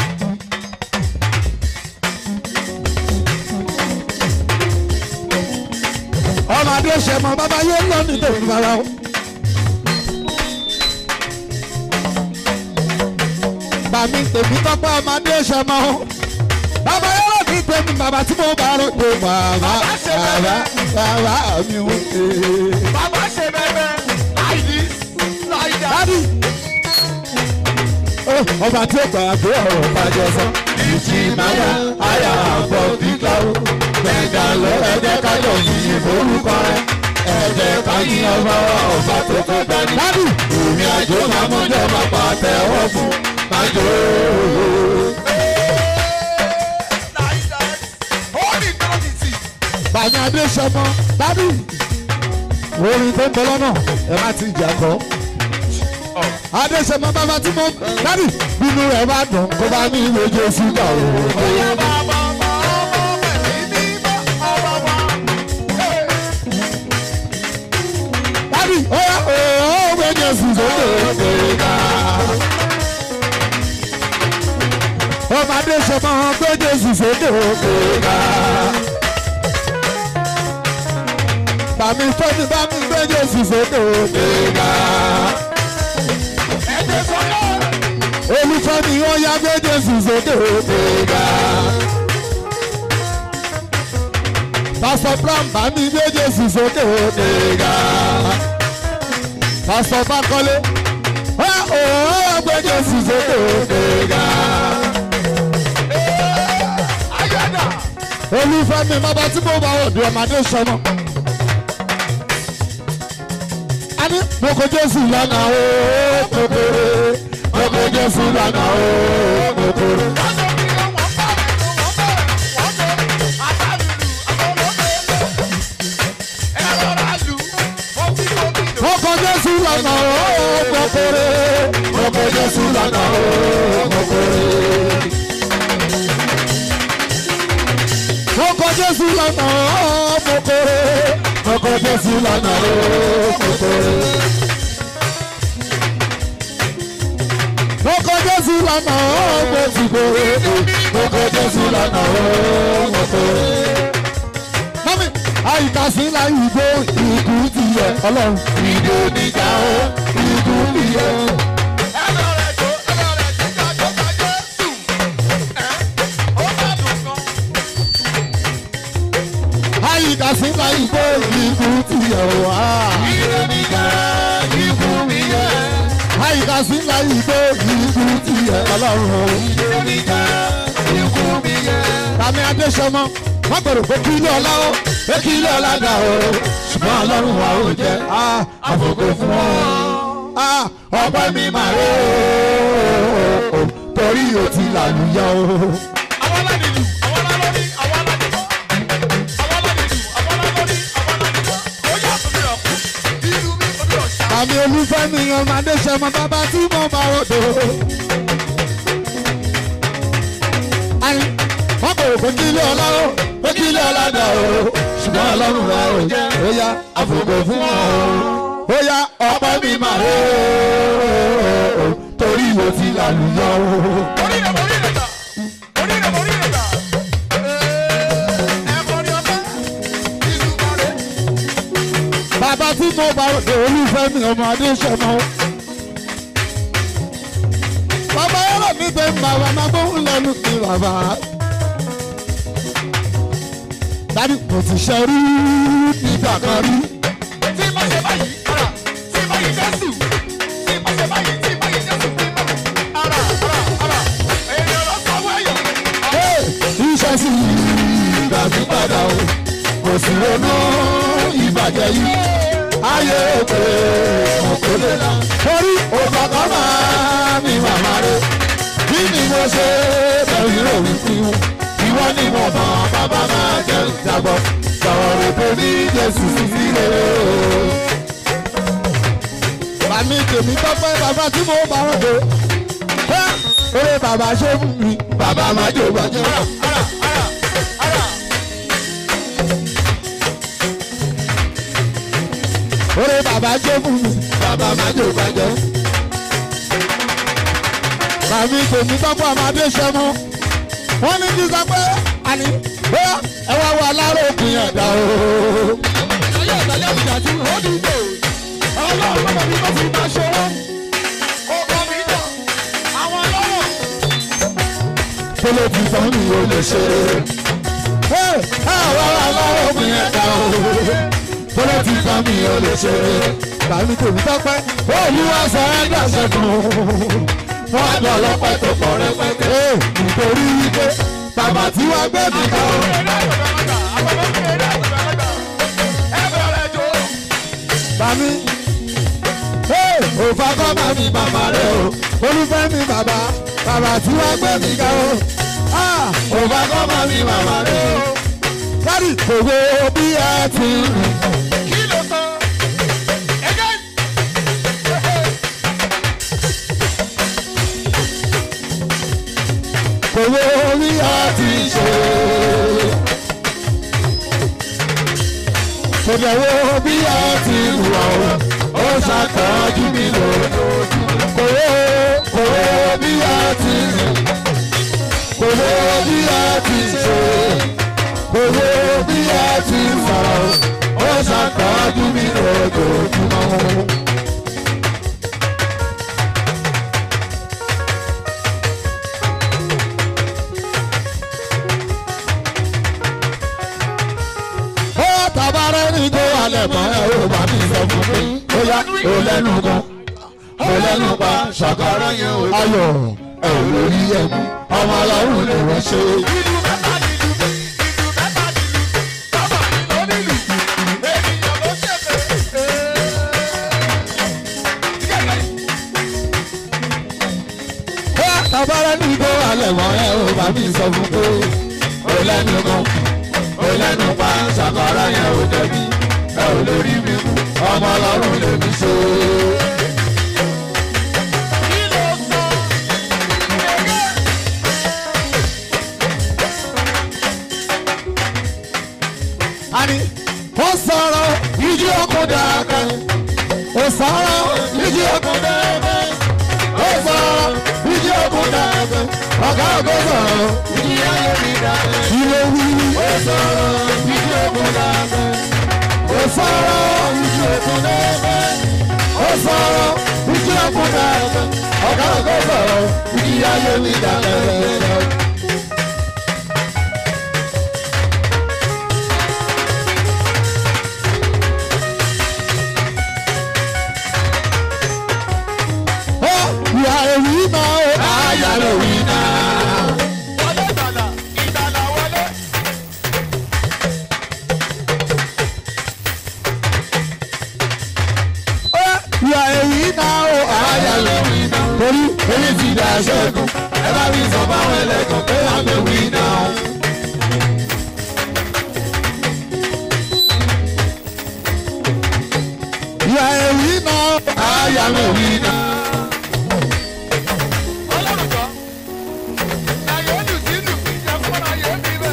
ọmọdé ṣe mọ bàbá yé lọ ní tèmi bàbá o. bàmí tèmi tọ́pẹ́ ọmọdé ṣe mọ o. bàbá yé lọ ní tèmi bàbá tí mo bá rò pé bàbá bàbá bàbá mi ò ṣe. Bàbá ṣe bẹ́ẹ̀ like this, like that. dádì ó, ọba tí ó gbà pé ọ̀rọ̀ bàjẹ́ sọ. ìjì máa yá àyà àbọ̀ kíkà ó. gbẹ̀gà lọ ẹ̀jẹ̀ kájọ yìí forúkọ rẹ̀. ẹ̀jẹ̀ ká yí ọba wa ọba tó tó dání. dádì ìrìn àjò máa mú jẹ́ máa pa àtẹ̀wọ́ fún májò. Like that. Holy quantity. bàmí adé sọmọ dádì orin tó ń bọ lọ́nà ẹ má ti jà kọ́. adéṣemọ bàbá tí mo dádì bínú rẹ̀ bá dùn kó bá ní ìwé jésù gbà ó. Bóyá bàbá ọmọ ọmọ pẹ̀lú mímọ́ ọmọ wa. Dádì, oya ooo gbé Jésù sókè gbéga. Ọmọdé ṣe máa gbé Jésù sókè gbéga. Bàmí tóbi bàmí gbé jésù sókè òkèga. ẹgbẹ́ sọ́yọ́. olùfẹ́mi ó yá gbé jésù sókè òkèga. pásọ brown bá mi gbé jésù sókè òkèga. pásọ bákọ́lé ó ó gbé jésù sókè òkèga. ayọ̀dà. olùfẹ́mi bàbá tí mo bá ọ̀dọ̀ ọmọdé sọmọ. a ní mo kò jésù lánàá ó kòkòrò mo kò jésù lánàá ó kòkòrò. wọ́n tó bí wọ́n wọ́n bá rẹ̀ tó wọ́n bá rẹ̀ wọ́n tó àtàlùlù àtọ̀lọ́dẹ. ẹ rọra lù wọ́n fi tóbi lò. mo kò jésù lánàá ó kòkòrò mo kò jésù lánàá ó kòkòrò. mo kò jésù lánàá ó kòkòrò mo kò jésù lánàá ó kòkòrò. mo kò jésù lánàá ó kòkòrò mo kò jésù lánàá ó kòkòrò. mọ́mí àyíká sí láyé ìgbó ìkú ti yẹ ọlọ́run ìdè oníjà ó ìkú ti yẹ. ẹ lọ rẹ̀ tó ẹ lọ rẹ̀ tó kájọ́ kájọ́ sùn. ẹ ó bá dùn gan. àyíká sí láyé ìgbó ìkú ti yẹ wá. ìdè oníjà ìkú mi yẹ. àyíká sí láyé ìgbó ìkú ti yẹ ọlọ́run. ìdè oníjà ìkú mi yẹ. tàmí adéṣọmọ wọn gbọ́dọ̀ pé kí ilé ọlá ó pé kí ilé ọlá dà ó ṣùgbọ́n ọlọ́run wa ò jẹ́ àfòkò fún ọ. ọpẹ́ mi máa rẹ̀ ó torí o ti làlùyọ o. àwọn aládìlú àwọn alálórí àwọn aládìbọ́ àwọn aládìlú àwọn alálórí àwọn aládìbọ́ ó yà fún mi ọ̀kú ìlú mi omi ọ̀ṣà. Àmì olúfẹ́mi ọmọ Adéṣẹ́mọ bàbá tí mo bá ròdò. Àyìn wọ́n kò rò pé kí ilé ọlá ó pé kí ilé ọlá dà ó. Ṣùgbọ́n ọlọ́run rẹ̀ ò jẹ́ ó yá àfòkò fún ọ. Ó yá ọpẹ́ mi máa rẹ̀ ó torí o ti làlùyọ o. orí rẹ̀ orí rẹ̀ tà orí rẹ̀ orí rẹ̀ tà. ẹ kọrin ọpẹ́ ìlú mọ̀rẹ́. Bàbá tí mo bá ròdò olúfẹ́mi ọmọ Adéṣẹ́mọ. Bàbá yọ̀rọ̀ mi bẹ́ẹ̀ ń bá wa máa gbóhùn lẹ́nu sí bàbá. Dádì mo ti ṣe rí nígbà kan rí. tí má ṣe báyìí ara tí má yìí jésù tí má ṣe báyìí tí má yìí jésù tí má ara ara ara èèyàn lọ sọ́wọ́ èèyàn. Iṣẹ́ sì gbà mí padà o. Kò sí ronú ìbàjẹ́ yìí. Ayé òkè òkè lè la. Torí òfàkọ́ máa mi màmá rẹ̀. Kí ni mo ṣe bẹ̀rù rò wí fún un? Ìwọ ni mo mọ̀ bàbá máa jẹ́ ìjàgbọ́. Sọ̀rọ̀ rẹ̀ pé ní Jésù sí sílẹ̀ o. Bàmí tèmi tọ́pẹ́ bàbá tí mo bá wọn dé. Oore bàbá ṣe fún mi. Bàbá máa jò bàjẹ́. ara ara ara Oore bàbá ṣe fún mi. Bàbá máa jò bàjẹ́. Bàmí tèmi tọ́pẹ́ ọmọdé ṣẹmú. Wọ́n ní kí sọ pé àní bóyá ẹ wá wọ aláró òpin ẹ̀dá o. ayé ìtàlẹ́ ìjà tí ó dìgbò ọlọ́run bàbá mi bá ti bá ṣọwọ́ ọkọ mi tọ̀ àwọn ọlọ́rọ̀ Tó ló ti sọ mi ò lè ṣe. Ẹ wá wọ aláró òpin ẹ̀dá o. Tó ló ti sọ mi ò lè ṣe. Bàmí tèmi tọ́pẹ́ olúwa sọ ẹ́ dàṣẹ fún un. Wọ́n á lọ ọlọ́pẹ́ tó pọ̀ rẹpẹtẹ. Nítorí wípé bàbá tí wàá gbé mi kọ́. Bàmí. Òfà kọ́ máa mi bàbá rẹ̀ o. Olúfẹ́ mi bàbá. Bàbá tí wàá gbé mi kọ́. Òfà kọ́ máa mi bàbá rẹ̀ o. Kárí òwe bí ẹ ti rìn. Òwe orí ẹ ti ṣe. Kò dẹ̀wọ́ bí ẹ ti wà o. Ó ṣàtọ́jú mi lójoojúmọ́. Kò wé kò wé bí ẹ ti rìn. Kò wé bí ẹ ti ṣe. Kò wé bí ẹ ti sọ̀rọ̀. Ó ṣàtọ́jú mi lójoojúmọ́. kò lẹ́nu pa ṣàkàrà yẹn ò ayọ̀ ẹ̀ ò lórí ẹ̀mí ọmọ ọlọ́run lè wọ́n ṣe. ìlú mẹ́ta nílùú mi ìlú mẹ́ta nílùú mi bàbá mi ló nílùú ènìyàn ló ṣèfè. Tabara ní kó alẹ̀ mọ́ ẹ ò bá mi sọ fún pé ó lẹ́nu kan ó lẹ́nu pa ṣàkàrà yẹn ò jẹ̀bi ẹ ò lórí mi mú ọmọ ọlọ́run lè mi ṣe. kí ló sọ gẹ́gẹ́. Ani ó sọ̀rọ̀ ìjì ọkọ̀ dàgbẹ́ ó sọ̀rọ̀ ìjì ọkọ̀ dàgbẹ́ ó sọ̀rọ̀ ìjì ọkọ̀ dàgbẹ́ ọ̀gá ọ̀gá sọ̀rọ̀ ìjì ayé mi dàgbẹ́ ilé wí ó sọ̀rọ̀ ìjì ọkọ̀ dàgbẹ́ ó sọ̀rọ̀ ìjì ọkọ̀ dàgbẹ́ ó sọ̀rọ̀ ìjì ọkọ̀ dàgbẹ́ ọ̀gá ọ̀gá sọ̀rọ̀ ìjì ayé mi dàgbẹ́. You are a winner, I am a winner. wọlé ìgbàlà ìgbàlà wọlé. You are a winner, I am a winner. Torí èyí ti dà ṣẹ́gun, ẹ bá mi sọ fáwọn ẹlẹ́gàn pé I'm a winner. You are a winner, I am a winner. ọlọ́run jọ láyé ó lù sí lù mí jẹ fún ayé mi bẹ́ẹ̀.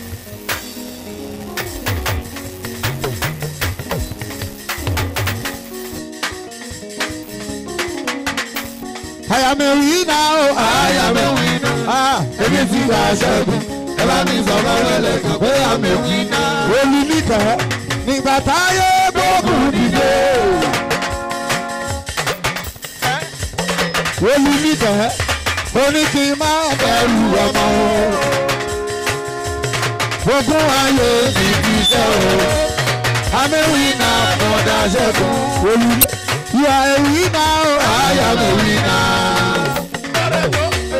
I am a winner, I am a winner. Ah, èmi ti dà ṣẹ́gun, ẹ bá mi sọ fáwọn ẹlẹ́gàn pé I'm a winner. Olú nìkan nígbà táyé gbógun dìde. olú nìkan ó ní kí n má bẹ̀rù ọmọ o ogún ayé mi fi ṣe o amẹ́wì náà mọ̀dá ṣẹ́gun olú yà èwì náà o àyà mẹ́wì náà.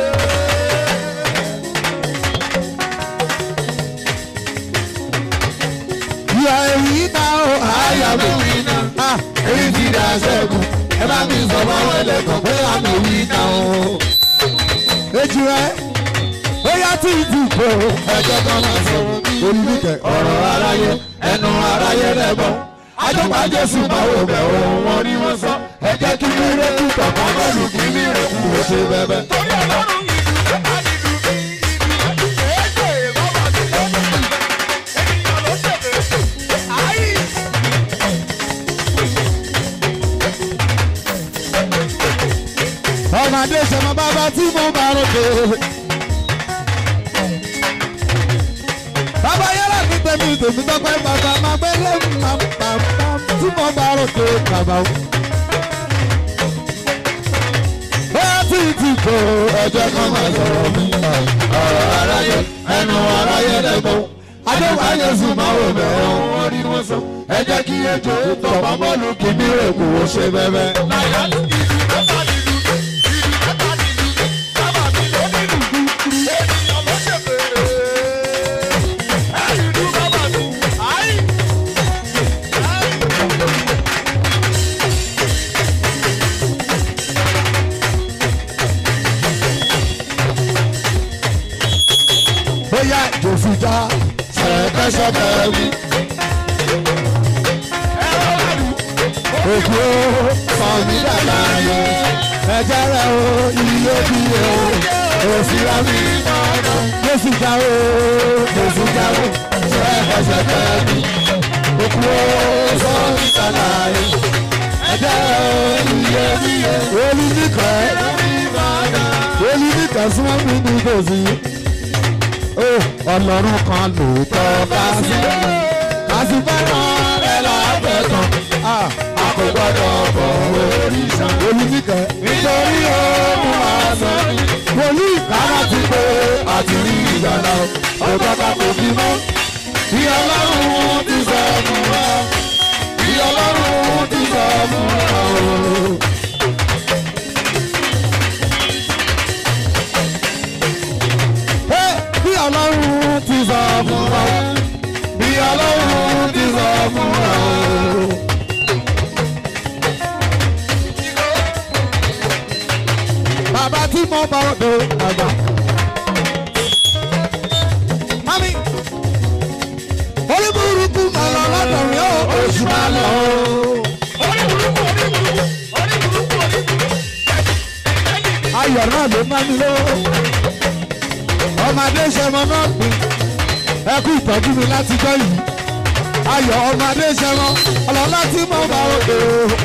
yà èwì náà o àyà mẹ́wì náà. èyí ti dà ṣẹ́gun ẹ bá mi sọ fáwọn ẹlẹ́kọ̀ọ́ pé àmì wí náà o. Ejì rẹ̀ ó yá tí ì ti kó ẹjọ́ kan máa sọ olùdíkẹ̀ ọ̀rọ̀ aráyé ẹnu aráyé rẹ̀ bọ̀. Ajọ́pá Jésù máa wò bẹ̀ ohun wọn ni wọ́n sọ. Ẹ jẹ́ kí mílẹ̀ kú tọ̀kan bọ́ọ̀lù kí mílẹ̀ kú ó ṣe bẹ́bẹ́. torí ọlọ́run ìlú mẹ́ta nílùú mi ìlú mẹ́ta èjè bàbá mi ló nílùú ènìyàn ló ṣèfè. ayé Ọmọdé ṣọmọ bàbá tí mo bá ròde. Bàbá yálà ní tèmi tèmi tọ́pẹ́ bàbá máa gbé lé màmá tí mo bá ròde bàbá o. Bóyá tí ì ti kó ẹjọ́ kan máa sọ̀rọ̀ mi. Ọ̀rọ̀ aráyé ẹnu aráyé lẹ́gbọ̀n. Adéwà Yéṣu máa wò bẹ̀rẹ̀ ohun wọn ni wọ́n sọ. Ẹ jẹ́ kí ejò tọ̀pọ̀ bọ́ọ̀lù kì í bí rèkù ó ṣe bẹ́bẹ́. láyé ìlú mẹ́ta nílùú mi ìlú mẹ́ta nílùú mi bàbá mi ló nílùú ènìyàn ló ṣèfè. ẹ ìlú bàbá mi ayé. bóyá jòsìjà ṣẹ̀kẹ́ṣẹ̀kẹ́ wí. Òkú ó sọ̀mí dàda yẹ, ẹ̀jẹ̀ rẹ̀ ó iye bí yẹ ó, òsì rámi mọ́nà. Jòsìjà ó, jòsìjà ó, ṣẹ̀kẹ́ṣẹ̀kẹ́ wí. Òkú ó sọ̀mí dàda yẹ, ẹ̀jẹ̀ rẹ̀ ó iye bí yẹ. Olú nìkan, olú nìkan súnmọ́ mi ní tòsí ó ọlọ́run kan lóòótọ́ ká sí ká sí fẹ́ràn rẹ̀ lábẹ́ kan a kò gbọ́dọ̀ bọ̀ òrìṣà olùdíkẹ́ nítorí ohun àṣọ wòlíì kára ti pé àti rí ìyànà ọ̀gá ká kò bí mọ́ bí ọlọ́run ti sọ fún wa bí ọlọ́run ti sọ fún wa o. tí mo bá òde àgbà. mami orí burúkú máa lọ lọ́dọ̀ mi ó oṣù máa lọ. ayọ̀ náà ló máa ń lò ọmọdé ṣẹmọ náà pín ẹ kú ìtọ́jú mi láti jọ yìí ayọ̀ ọmọdé ṣẹmọ ọlọ́lá tí mo bá òde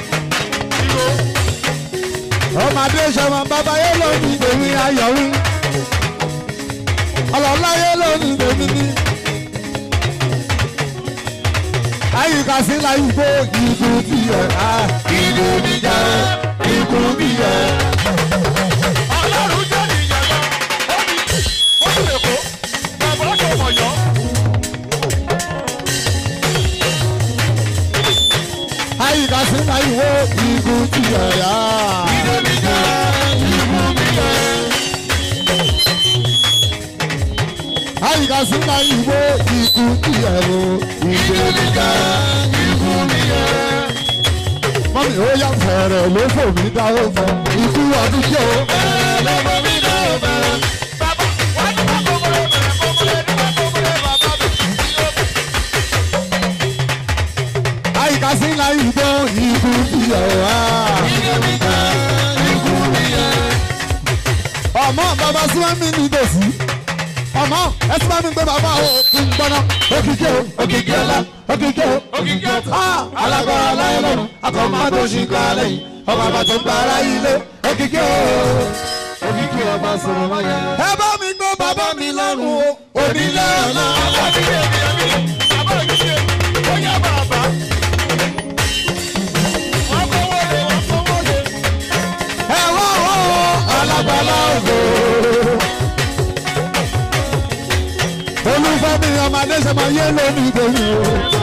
ọmọdé ṣẹmọ bàbá yẹn ló ní tèmi ayọ̀ wí ọlọ́lá yẹn ló ní tèmi ní. àyíká sí láyé gbó ìlú bí ẹ̀ á ìlú bí jẹ́ ìlú bí ẹ̀. àyíká sí láyé gbó ìlú bí ẹ̀ á ìlú bí jẹ́ ìlú bí ẹ̀. àyíká sí láyé gbó ìlú bí ẹ̀ o ìlú bí jẹ́ ìlú bí ẹ̀. mọ́mí ó yà fẹ̀rẹ̀ ló fò mí dáwọ́ fún ikú ọdún jẹ́ o. àyíká sí láyé gbó ìlú bí ẹ̀ wá. ọmọ bàbá súnmọ́ mi ní tòsí ọmọ ẹ sì bá mi gbé bàbá o kí n gbọ́ná òkìkí o òkìkí ọlá òkìkí o òkìkí ọtá alágbára láyé lọ́run akọ̀mọ́ tó ṣì kọ́ lẹ́yìn ọmọ àbá tó ń gba ara yìí lé òkìkí o òkìkí ọba sọ̀rọ̀ wáyà. ẹ bá mi gbé bàbá mi lọ́rùn o onílé ọ̀la. ẹ wá wọ́ alágbára ògo. olùfẹ́mi ọmọdé ṣe máa yé lónìí tèmi o.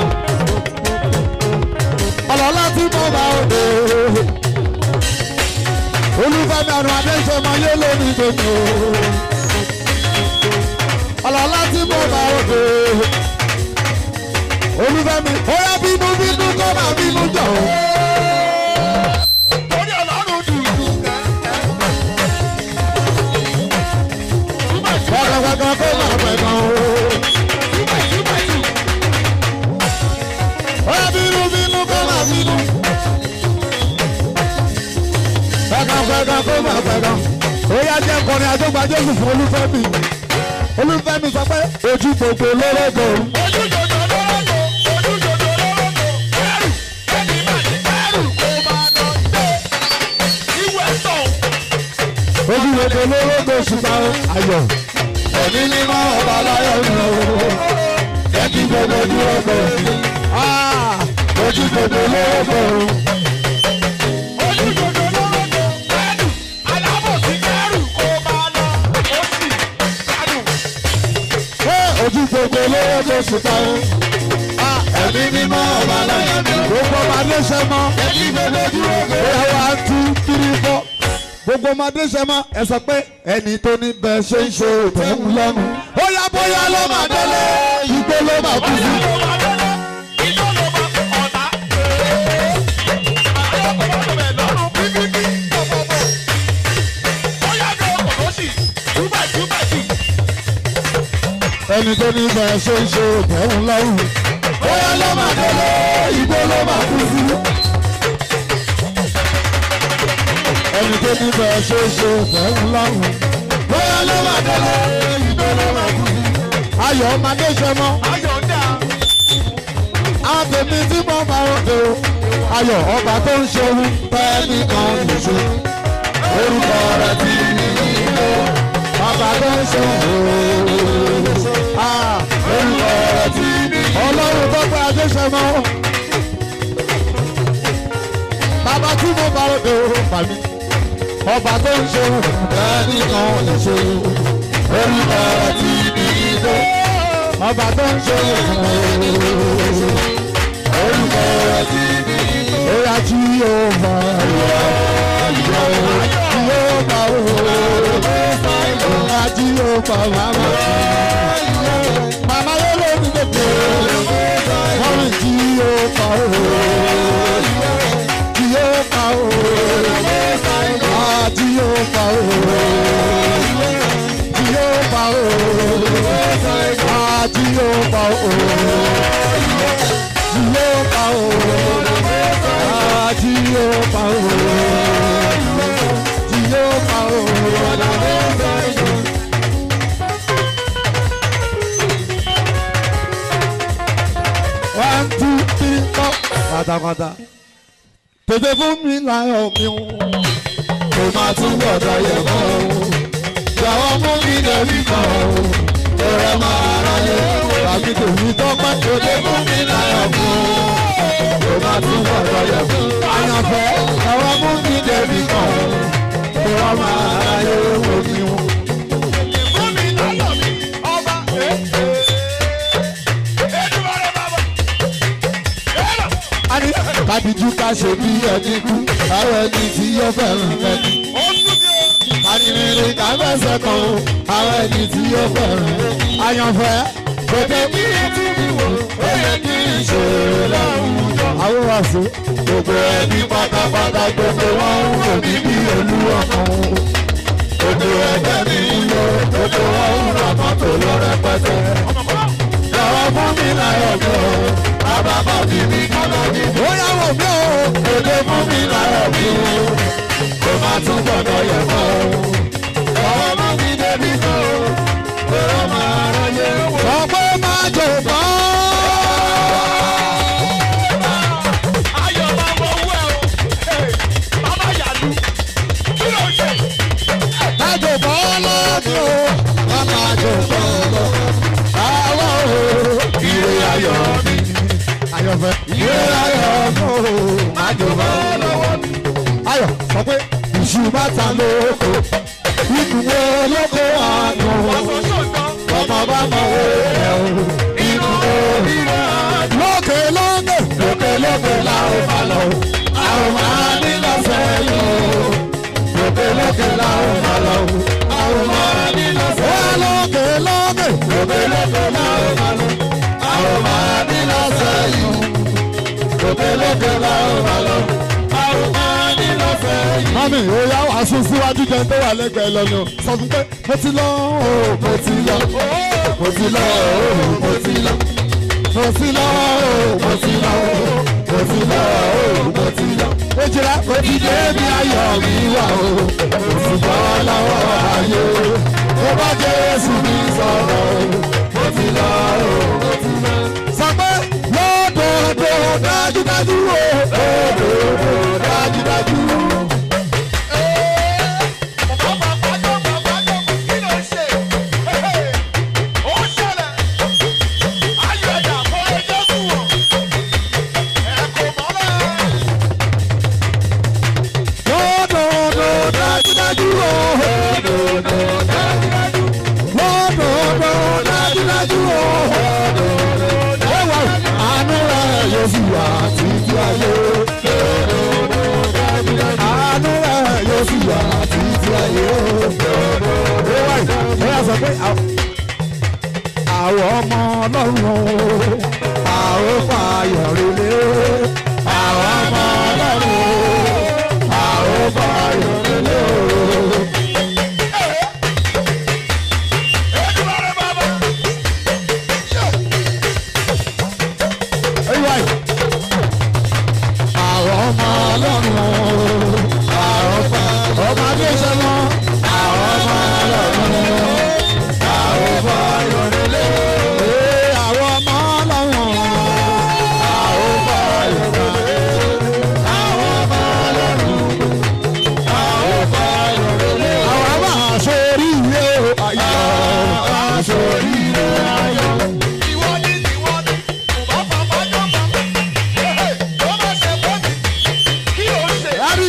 ọlọ́lá tí mo bá òde. olùfẹ́mi ọmọdé ṣe máa yé lónìí tèmi o. ọlọ́lá tí mo bá òde. olùfẹ́mi ó yá bínú bínú kọ́ máa bínú jọ̀ o. gbàgbàgbà kó máa pẹ̀ gan o. ó yá bínú bínú kó máa bínú. gbàgbàgbà kó máa pẹ̀ gan. ó yá jẹ́ kọrin àjọgbà jésù fún olúfẹ́mi. olúfẹ́mi sọ pé ojú gbogbo lórúkọ. ojú gbogbo lórúkọ ṣùgbọ́n ayọ̀. ẹ̀mí mímọ́ ọba aláyọ̀ ń lò ó. jẹ́ kí gbogbo ojú ọgbẹ́ mi. ojú gbogbo lórúkọ. ojú gbogbo lórúkọ ṣùgbọ́n ẹ̀mí mímọ́ ọba aláyọ̀ ń lò ó. gbogbo ọba ló ṣe mọ́. jẹ́ kí gbogbo ojú ọgbẹ́ mi. ó yà wá tú tírí fọ́ gbogbo ọmọdé ṣe mọ ẹ sọ pé ẹni tó ní bẹ́ẹ̀ ṣe ń ṣe òtẹ́hùn lọ́nu. ó yá bóyá ló máa délé igbó ló máa kú sí. ẹni tó ní bẹ́ẹ̀ ṣe ń ṣe òtẹ́hùn lọ́rùn. bóyá ló máa délé igbó ló máa kú sí. ẹni tó ní bẹ́ẹ̀ ṣe ń ṣe òtẹ́hùn lọ́rùn. bóyá ló máa délé igbó ló máa kú sí. ayọ̀ ọmọdé ṣe mọ́ àtẹ̀mí tí mo bá òde o ayọ̀ ọba tó ń ṣeun bẹ́ẹ̀ nìkan nìṣó orúkọ rẹ̀ ti ní ìlú ọba tó ń ṣeun o orúkọ rẹ̀ ti ní ìlú ọlọ́run tó pẹ́ adéṣẹ́mọ́ bàbá tí mo bá òde o pàmí ọba tó ń ṣeun bẹ́ẹ̀ nìkan nìṣó orúkọ rẹ̀ ti ní ìlú ọba tó ń ṣeun o orúkọ rẹ̀ ti ní ìlú. Oya tí yóò bá wà yọ tí yóò bá wò oya tí yóò bá màmá màmá yóò lé ní gbèsè wọ́n rìn tí yóò bá wò tí yóò bá wò tí yóò bá wò. pátápátá tètè fún mi láyọ̀ mi o kò máa tún gbọ́dọ̀ yẹ̀ mọ́ o jọ̀wọ́ mú mi débi kan o ọ̀rẹ́ máa ráyè tàbí tèmi tọ́pẹ́ tètè fún mi láyọ̀ mi o kò máa tún gbọ́dọ̀ yẹ̀ mọ́ o àyànfẹ́ jọ̀wọ́ mú mi débi kan o ọ̀rẹ́ máa ráyè wò mí o. Fún mi lọ́lọ́ mi, ọba. Èdùmàrè bàbá. Èrò. Ani kàdíjú ká ṣe bí ẹni kú àwọn ẹni tí yóò fẹ́ràn ẹni. Ó sún mi o. Kàdìrìnrìn ká fẹsẹ̀ kan o àwọn ẹni tí yóò fẹ́ràn ẹni. Àyànfẹ́ kòtò kí n tún mi wò ó yẹ kí n ṣe láwùjọ. Àwọn wàásù gbogbo ẹbí pátápátá gbogbo wọn ń wò mí bí olúwa kan o. Gbogbo ẹgbẹ́ mi ń lọ gbogbo wọn ń ra mọ́tò lọ rẹpẹtẹ. Jọ̀wọ́ fún mi láyọ̀ mi o, bàbá bá bí mi kọ́lá mi. Ó yà wò mí o, èdè fún mi láyọ̀ mi o, kò má tún gbọ́dọ̀ yẹ̀ mọ́ o. Jọ̀wọ́ mú mi débi kan o, kò rọ́ máa ráyè wò. Sọ pé má jò bọ́. Ayọ̀ máa wọ owó ẹ o. Bàbá Yàlú. Kí ló ń ṣe? Má jò bọ́ lọ́dún o, má má jò bọ́ lọ. Àwa o, ire ayọ̀ mi. Ayọ̀fẹ́. Ire ayọ̀ mi o, má jò bọ́ lọ́wọ́ mi. Ayọ̀ sọ pé ìṣù bàtà lóko, ìdùnnú olóko àná. Ọ̀sán ṣòǹtàn. ọmọ bá mọ owó rẹ̀ o. inú ìrọ̀ lókè lókè lókè lókè la ó máa lọ. a ó máa ní lọ́sẹ̀ yìí o. lókè lókè la ó máa lọ. a ó máa ní lọ́sẹ̀ yìí. lókè lókè lókè lókè la ó máa lọ. a ó máa ní lọ́sẹ̀ yìí. lókè lókè la ó máa lọ. a ó máa ní lọ́sẹ̀ yìí. mami ó yá wàásù síwájú jẹun tó wà lẹ́gbẹ̀ẹ́ lọ́nà sọ fún pé mo ti lọ o mo ti lọ mo ti lọ o mo ti lọ mo ti lọ o mo ti lọ o mo ti lọ o mo ti lọ. ó jìrá mo ti dé bí ayọ̀ mi wà o mo ti bọ́ lọ́wọ́ ayé mo bá Jésù mi sọ̀rọ̀ o mo ti lọ o mo ti lọ. sọ pé lódodo dájúdájú o lódodo dájúdájú o. Bàbá pàjọ́ bàbá jọ kí ló ń ṣe? Ó ṣẹlẹ̀. Ayọ̀ ẹ̀dá fún ẹjọ́ sùn wọ̀n. Ẹ kò mọ́lẹ̀. lódodo dájúdájú o. lódodo dájúdájú. lódodo dájúdájú o. ẹwà àánú rẹ̀ yóò sì wà títí ayé. àánú rẹ̀ yóò sì wà títí ayé. ẹwà ẹwà sọ pé àwọn ọmọ ọlọ́run o. àwọn fàyọ̀ relé. àwọn ọmọ ọlọ́run o. àwọn fàyọ̀ relé o. Èdùmàrè bàbá. Anyway, àwọn ọmọ ọlọ́run o, àwọn ọmọ ọmọ adéṣẹ́ wọn, àwọn ọmọ ọlọ́run o, àwọn ọmọ ayọ̀rẹ́lẹ́ o, ee, àwọn ọmọ ọlọ́run o, àwọn ọmọ ayọ̀rẹ́lẹ́ o, àwọn ọmọ ọlọ́run o, àwọn ọmọ ayọ̀rẹ́lẹ́ o, àwọn ọmọ àṣorí ilé o, ayọ̀ àṣorí ilé ayọ̀. Ìwọ ni ìwọ ni. Bàbá pàjọ́ bàbá. Ó máa ṣe fún mi. Kí ló ń ṣe? Rábì.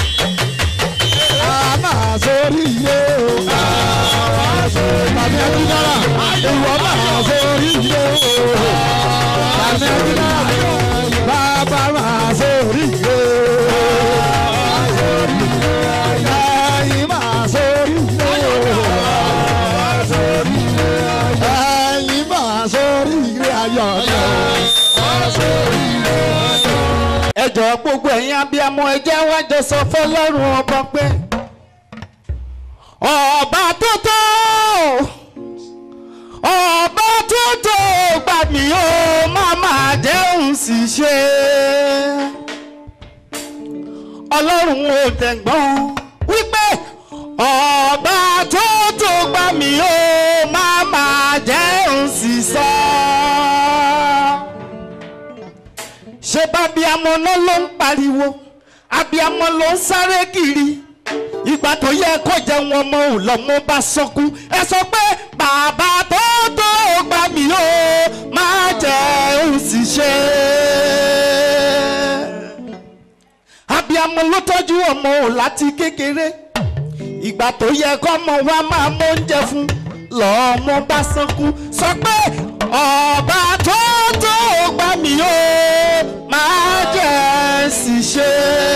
A máa sórí ilé o. Tàbí ẹbí dára. Ìwọ máa sórí ilé o. Tàbí ẹbí dára. Bàbá máa sórí ilé o. Ẹyin máa sórí ilé o. Ẹyin máa sórí ilé ayọ̀ náà. ẹ jọ̀ọ́ gbogbo ẹ̀yin abiyamọ ẹ jẹ́ wá jọ sọ fọlọ́run ọba pé ọba tó tó ọba tó tó gbà mí ó má máa jẹun sì ṣe ọlọ́run ò tẹ̀gbọ́n wípé ọba tó tó gbà mí ó má máa jẹun sì sọ ṣé bábíamọ náà ló ń pariwo abíamọ ló ń sáré kiri ìgbà tó yẹ kó jẹun ọmọ ò lọmọ bá sọkú ẹ sọ pé bàbá tó tó gbà mí o máa jẹ òun sì ṣe abíamọ ló tọ́jú ọmọ ò láti kékeré ìgbà tó yẹ kọ́mọ wa máa mọ oúnjẹ fún lọ́mọ bá sọkú sọ pé ọba tó tó gbà mí o máa jẹ sì ṣe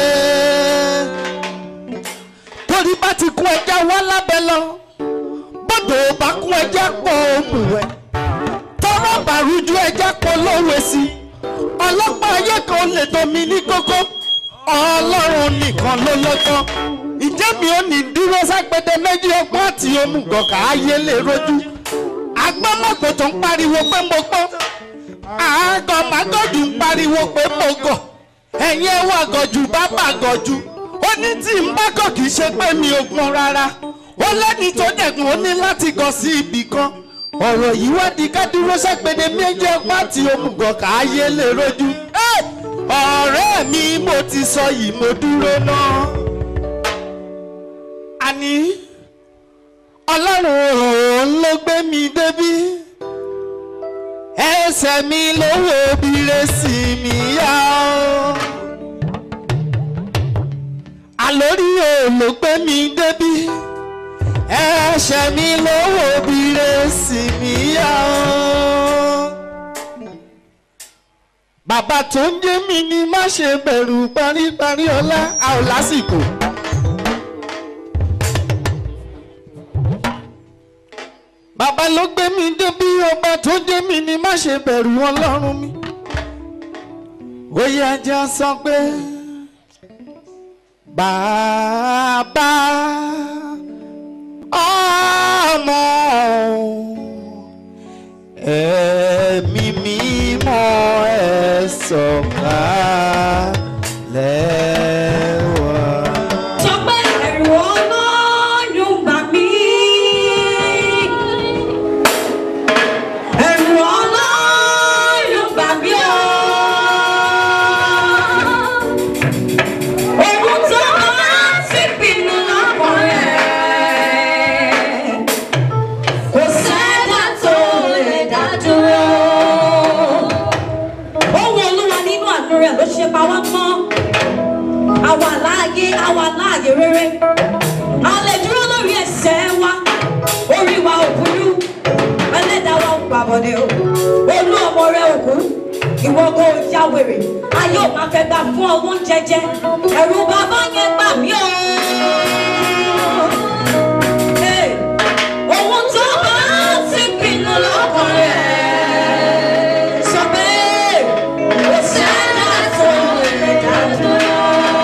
torí bá ti kún ẹja wá lábẹ́ lọ bọ́dọ̀ bá kún ẹja pọ̀ òmùwẹ̀ tọrọ bàrújú ẹja pọ̀ lówe sí ọlọ́pàá ayé kan lè domi ní kókó ọlọ́run nìkan ló lọ́gbọ́n ìjẹ́ mi ò ní dúró ságbede méjì ọgbọ́n àti omugọ̀kà ayé lè rojú agbọ́mọ̀gbò tó ń pariwo pé mo gbọ́ àgọ́ màgọ́jù ń pariwo pé mo gọ̀ ẹ̀yin ẹ̀wọ̀ àgọ̀jù bá bàgọ̀jù ó ní tí n bá kọ̀ kì í ṣe pé mi ò gbọ́n rárá ó lẹ́ni tó dẹ̀gùn ó ní láti gọ̀ sí ibì kan ọ̀rọ̀ yìí wá di ká dúró ságbede méjì ọgbọ́n àti omugọ̀kà ayé lè rojú Ẹ́! ọ̀rẹ́ mi mo ti sọ yìí mo dúró náà àní ọlọ́run òun ló gbé mi débí ẹsẹ̀ mi ló wo bire sí mi yá o àlórí òun ló gbé mi débí ẹsẹ̀ mi ló wo bire sí mi yá o bàbá tó ń jẹ́ mi ni má ṣe bẹ̀rù paríparí ọlá a ò lásìkò. bàbá ló gbé mi débi ọba tó jẹ́ mi ni má ṣe bẹ̀rù ọlọ́run mi. ó yẹ jẹ́ sọ pé bàbá ọmọ ẹ̀mí mímọ́ ẹ̀ sọ̀kalẹ̀ wá. Sọ pé ẹ̀rù Ọlọ́run bà mí. Ẹ̀rù Ọlọ́run bà mí o. Ohun tó máa ti pinnu lọ́kàn rẹ̀. Kò sẹ́dá tó lè dá dúró. Ohun Olúwa nínú àánú rẹ̀ ló ṣe pa wá mọ́ àwa láàyè àwa láàyè rere a lè dúró lórí ẹsẹ̀ wa orí wa ò burú ẹlẹ́dàá wa ò gbàbọ̀dẹ̀ o olú ọmọ rẹ ò kú ìwọ kò ya wèrè ayé ò máa fẹ́ gbà fún ọwọ́ jẹjẹ ẹ̀rù bàbá yẹn gbà mí o. Hey, ohun tó bá ti pinnu lọ́kàn rẹ̀ sọ pé kò sẹ́dá tó lè dá dúró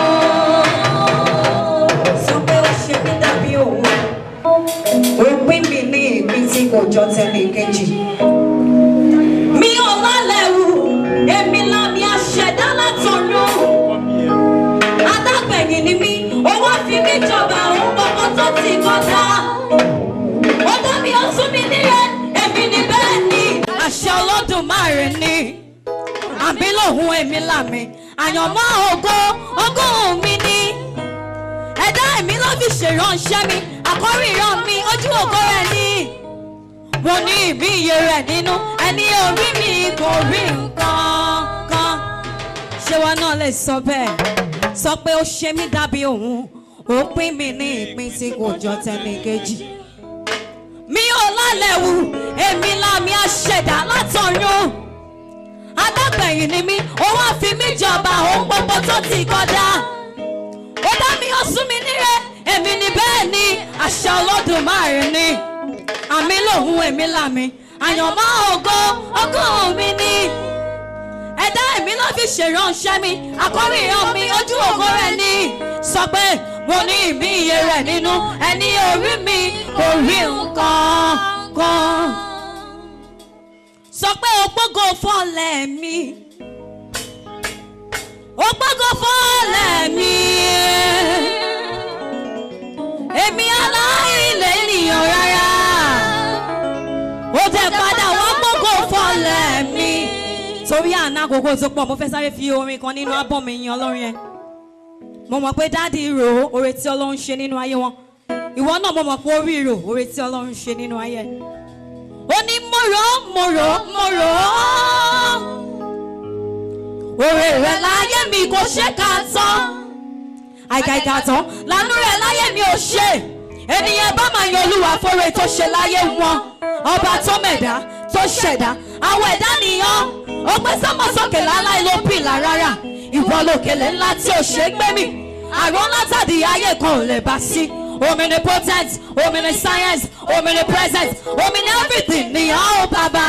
sọ pé ó ṣe mí dàbí òun ó pín mi ní ìpín tí kò jọ tẹ́lẹ̀ kejì. mi ò lálẹ́ wù èmi lámì àṣẹdá látọ̀run adágbẹ̀yìn ni mí ó wá fi mí jọba òun gbogbo tó ti kọjá ó dá mi ó tún mi níyẹn èmi ni bẹ́ẹ̀ ni. àṣẹ Olódùmarè ni àbí lòun èmi làmì àyànmọ́ ògo ogún mi ni ẹ̀dá èmi ló fi ṣèránṣẹ́ mi àkọ́rí ìran mi ojú ògo rẹ̀ ni mo ní ìbí iye rẹ̀ nínú ẹni orí mi kò rí nǹkan kan ṣé wọn náà lè sọ bẹ́ẹ̀ sọ pé ó ṣe mí dàbí òun ó pín mi ní ìpín tí kò jọ tẹnì kejì mi ò lálẹ́ wù èmi lámì àṣẹ̀dá látọ̀run adágbẹ̀yìn ni mí ó wá fi mí jọba ohun gbogbo tó ti kọjá ó dá mi ó sún mi níre èmi ni bẹ́ẹ̀ ni àṣà Olódùmarè ni àmì lòun èmi làmì àyànmọ́ ògo ogún mi ni ẹ̀dá èmi ló fi ṣèránṣẹ́ mi àkọ́rí ìran mi ojú ògo rẹ̀ ni sọ pé mo ní ìmí iye rẹ̀ nínú ẹni orí mi kò rí nǹkan kan sọ pé ògbógo fọ́lẹ̀ mi ògbógo fọ́lẹ̀ mi èmi aláìlẹ̀ ènìyàn rárá ó tẹ padà wá gbógo fọ́lẹ̀ mi torí àná àkókò tó pọ̀ mo fẹ́ sáré fi orin kan nínú ábọ̀mù yín ọlọ́run yẹn mo mọ̀ pé dáàdi rò ó oore tí ọlọ́run ṣe nínú ayé wọn ìwọ náà mo mọ̀ pé orí rò oore tí ọlọ́run ṣe nínú ayé ẹ̀. ó ní mo rò ó mo rò ó mo rò ó oore rẹ̀ láyé mi kò ṣe ká tán àìkàìkà tán lánú rẹ̀ láyé mi ò ṣe ènìyàn bá máa yan olúwa fóore tó ṣe láyé wọn ọba tó mẹ̀dá tó ṣẹ̀dá àwọn ẹ̀dá nìyàn ó gbé sọ́mọ sókè láláì ló pìlà rárá ìwọ lòkèlè ńlá tí ò ṣe é gbé mi àrùn látàdí ayé kan ò lè bá sí omnipotent omniscience omnipresent omni everything nìyàn ó bàbá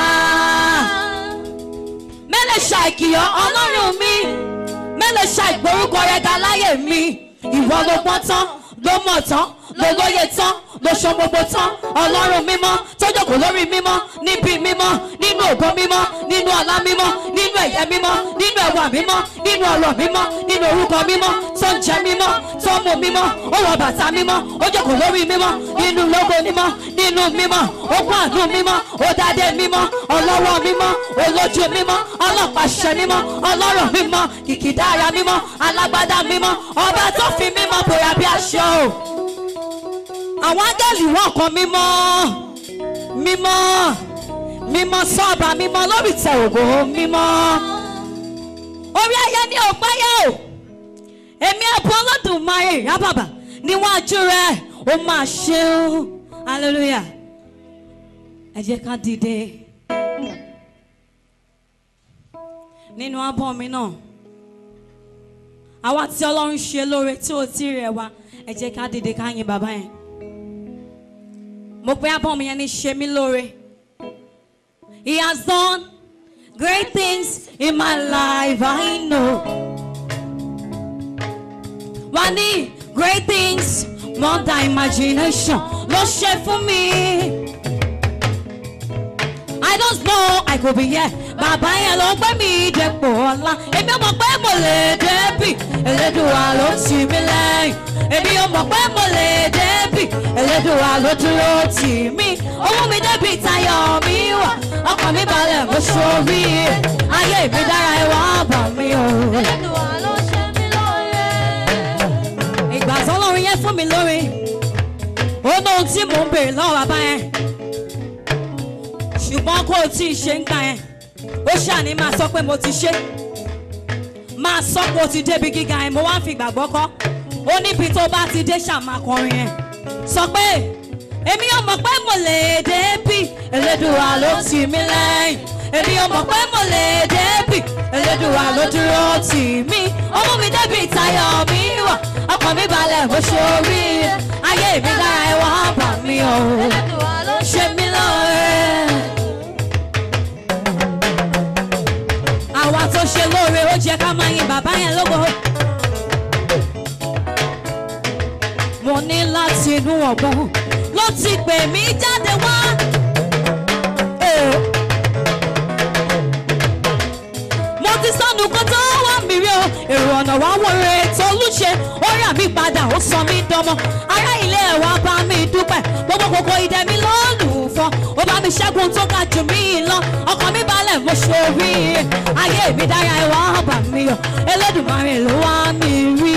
mẹ́lẹ̀ ṣàìkìyàn ọlọ́run mi mẹ́lẹ̀ ṣàìgbórúkọ rẹ̀ ga láyé mi ìwọ ló gbọ́n tán ló mọ̀ tán ló lóye tán ló ṣọ gbogbo tán ọlọ́run mímọ́ tó jókòó lórí mímọ́ níbi mímọ́ nínú ògo mímọ́ nínú ọlá mímọ́ nínú ẹ̀yẹ mímọ́ nínú ẹwà mímọ́ nínú ọ̀rọ̀ mímọ́ nínú orúkọ mímọ́ tó ń jẹ mímọ́ tó ń mu mímọ́ ó wọ bàtà mímọ́ ó jókòó lórí mímọ́ nínú lógo mímọ́ nínú mímọ́ ó kún àánú mímọ́ ó dádé mímọ́ ọlọ́wọ́ mímọ́ olójú mímọ́ ọlọ́pàṣẹ mímọ́ ọlọ́rọ̀ mímọ́ kìkìdára mímọ́ alágbádá mímọ́ ọba tó fi mímọ́ bòyá bí aṣọ o àwọn áńgẹ́lì wọn kan mímọ́ mímọ́ mímọ́ sọ́ọ̀bà mímọ́ lórí tẹ̀ ògo mímọ́ orí ayé ní òpáyé o èmi ẹ̀bùn ọlọ́dúnmáyé rábàbà níwájú rẹ̀ ó máa ṣe ó hallelujah ẹ jẹ́ ká dìde nínú abọ́ mi náà àwa tí ọlọ́run ṣe lóore tí ò tí rẹ̀ wá ẹ jẹ́ ká dìde ká yin bàbá yẹn mo pe abọ́ mi yẹn ní ṣe mí lóore he has done great things in my life I know wà ní great things more than imagination ló ṣe fún mi. I don't know I could be here. Bàbá yẹn ló gbé mi dépò ọ̀la. Èmi ò mọ̀ pé mo lè débì. Elédùà ló tì mí lẹ́yìn. Èmi ò mọ̀ pé mo lè débì. Elédùà ló dúró tì mí. Owó mi débì tayọ̀ mi wà. Ọkàn mi balẹ̀ mo ṣorí. Ayé mi dára ẹ wá bà mí o. Elédùà ló ṣe mí lóore. Ìgbà tọ́lọ́run yẹn fún mi lórí. Ó ní ohun tí mò ń béèrè lọ́wọ́ bàbá yẹn ṣùgbọ́n kó o tí ì ṣe ń gbà yẹn ó ṣàní máa sọ pé mo ti ṣe máa sọ pé o ti débi gíga yẹn mo wá ń fi ìgbàgbọ́ kọ́ ó níbi tó bá ti dé ṣàmà kọrin yẹn sọ pé èmi ò mọ̀ pé mo lè débì Elédùà ló tì mí lẹ́yìn èmi ò mọ̀ pé mo lè débì Elédùà ló dúró tì mí ọmú mi débi ìtayọ̀ mi wà ọkàn mi balẹ̀ bó ṣe orí ayé mi dára ẹ wá bà mí o Elédùà ló ṣe ṣe mí lóore. àwa tó ṣe lóore ó jẹ́ ká máa yin bàbá yẹn lógo. mo ní láti inú ọ̀gbọ́n ló ti pè mí jáde wá. Eh. mo ti sọnù kó tó wá mi rí o èrò ọ̀nà wá wọ̀rẹ̀ tó lùṣe ó rà mí padà ó sọ mí dánmọ ará ilé ẹ̀ wá bá mi dúpẹ́ gbogbo kòkó ìdẹ mi lọ́lùfọ́ ó bá mi ṣẹ́gun tó ga jù mí lọ ọkàn mi balẹ̀ mo ṣorí ayé mi dára ẹ̀ wá bà mí o Elédùmarè ló wá mi rí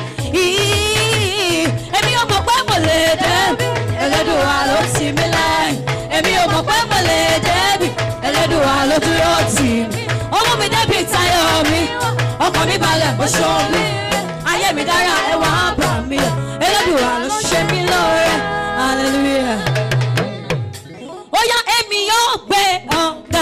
èmi ò mọ̀ pé mo lè débi Elédùà ló tì mí lẹ́yìn èmi ò mọ̀ pé mo lè débi Elédùà ló dúró tì mí ọmọ mi débi tayọ̀ mi ọkàn mi balẹ̀ mo ṣorí ayé mi dára ẹ̀ wá bà mí o Elédùà ló ṣe mí lóore hallelujah ó yá èmi yóò gbé ọ̀gá.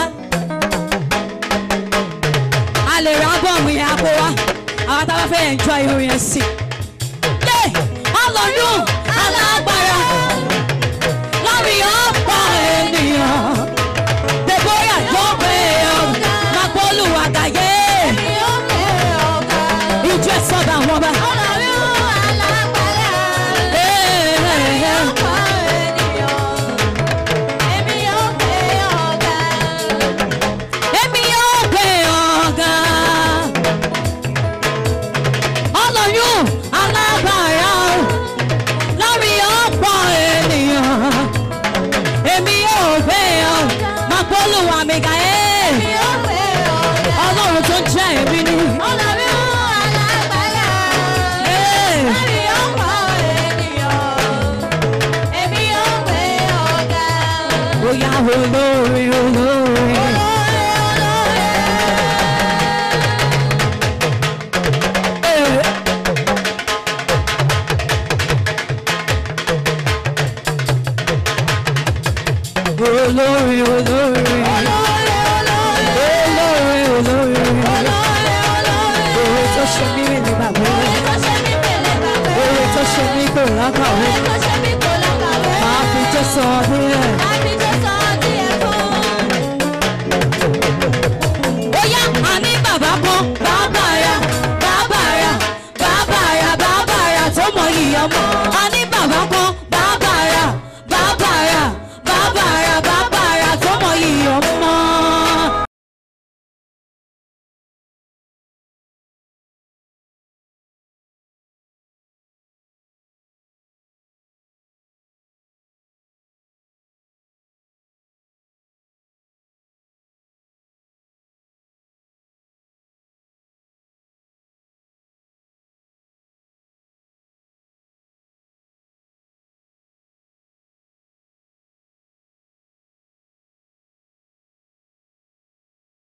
a lè ra bọ́ọ̀mù yẹn àpò wa àwọn tá a bá fẹ́ enjoy orin yẹn sí. yé ọlọ́dún alágbára lórí ọ̀pọ̀ ènìyàn deborah yóò gbé ọ̀gá magbolu àgàyé yóò gbé ọ̀gá. ìjọ ẹ̀ sọ́dọ̀ àwọn ọba. Ọlọ́run alágbára. Hey, hey, hey. Ọ̀pọ̀ ènìyàn. Èmi yóò gbé ọ̀gá. èmi yóò gbé ọ̀gá. ọlọ́run olóore olóore. olóore olóore. olóore olóore. Oore tó ṣe mí rìn ní bàbá Oore tó ṣe mí kò lákàwé. Máa fi tó sọ ọdún yẹn. Bóyá àní bàbá kan, bàbá ya, bàbá ya, bàbá ya, bàbá ya tó mọ iyì ọmọ. Àní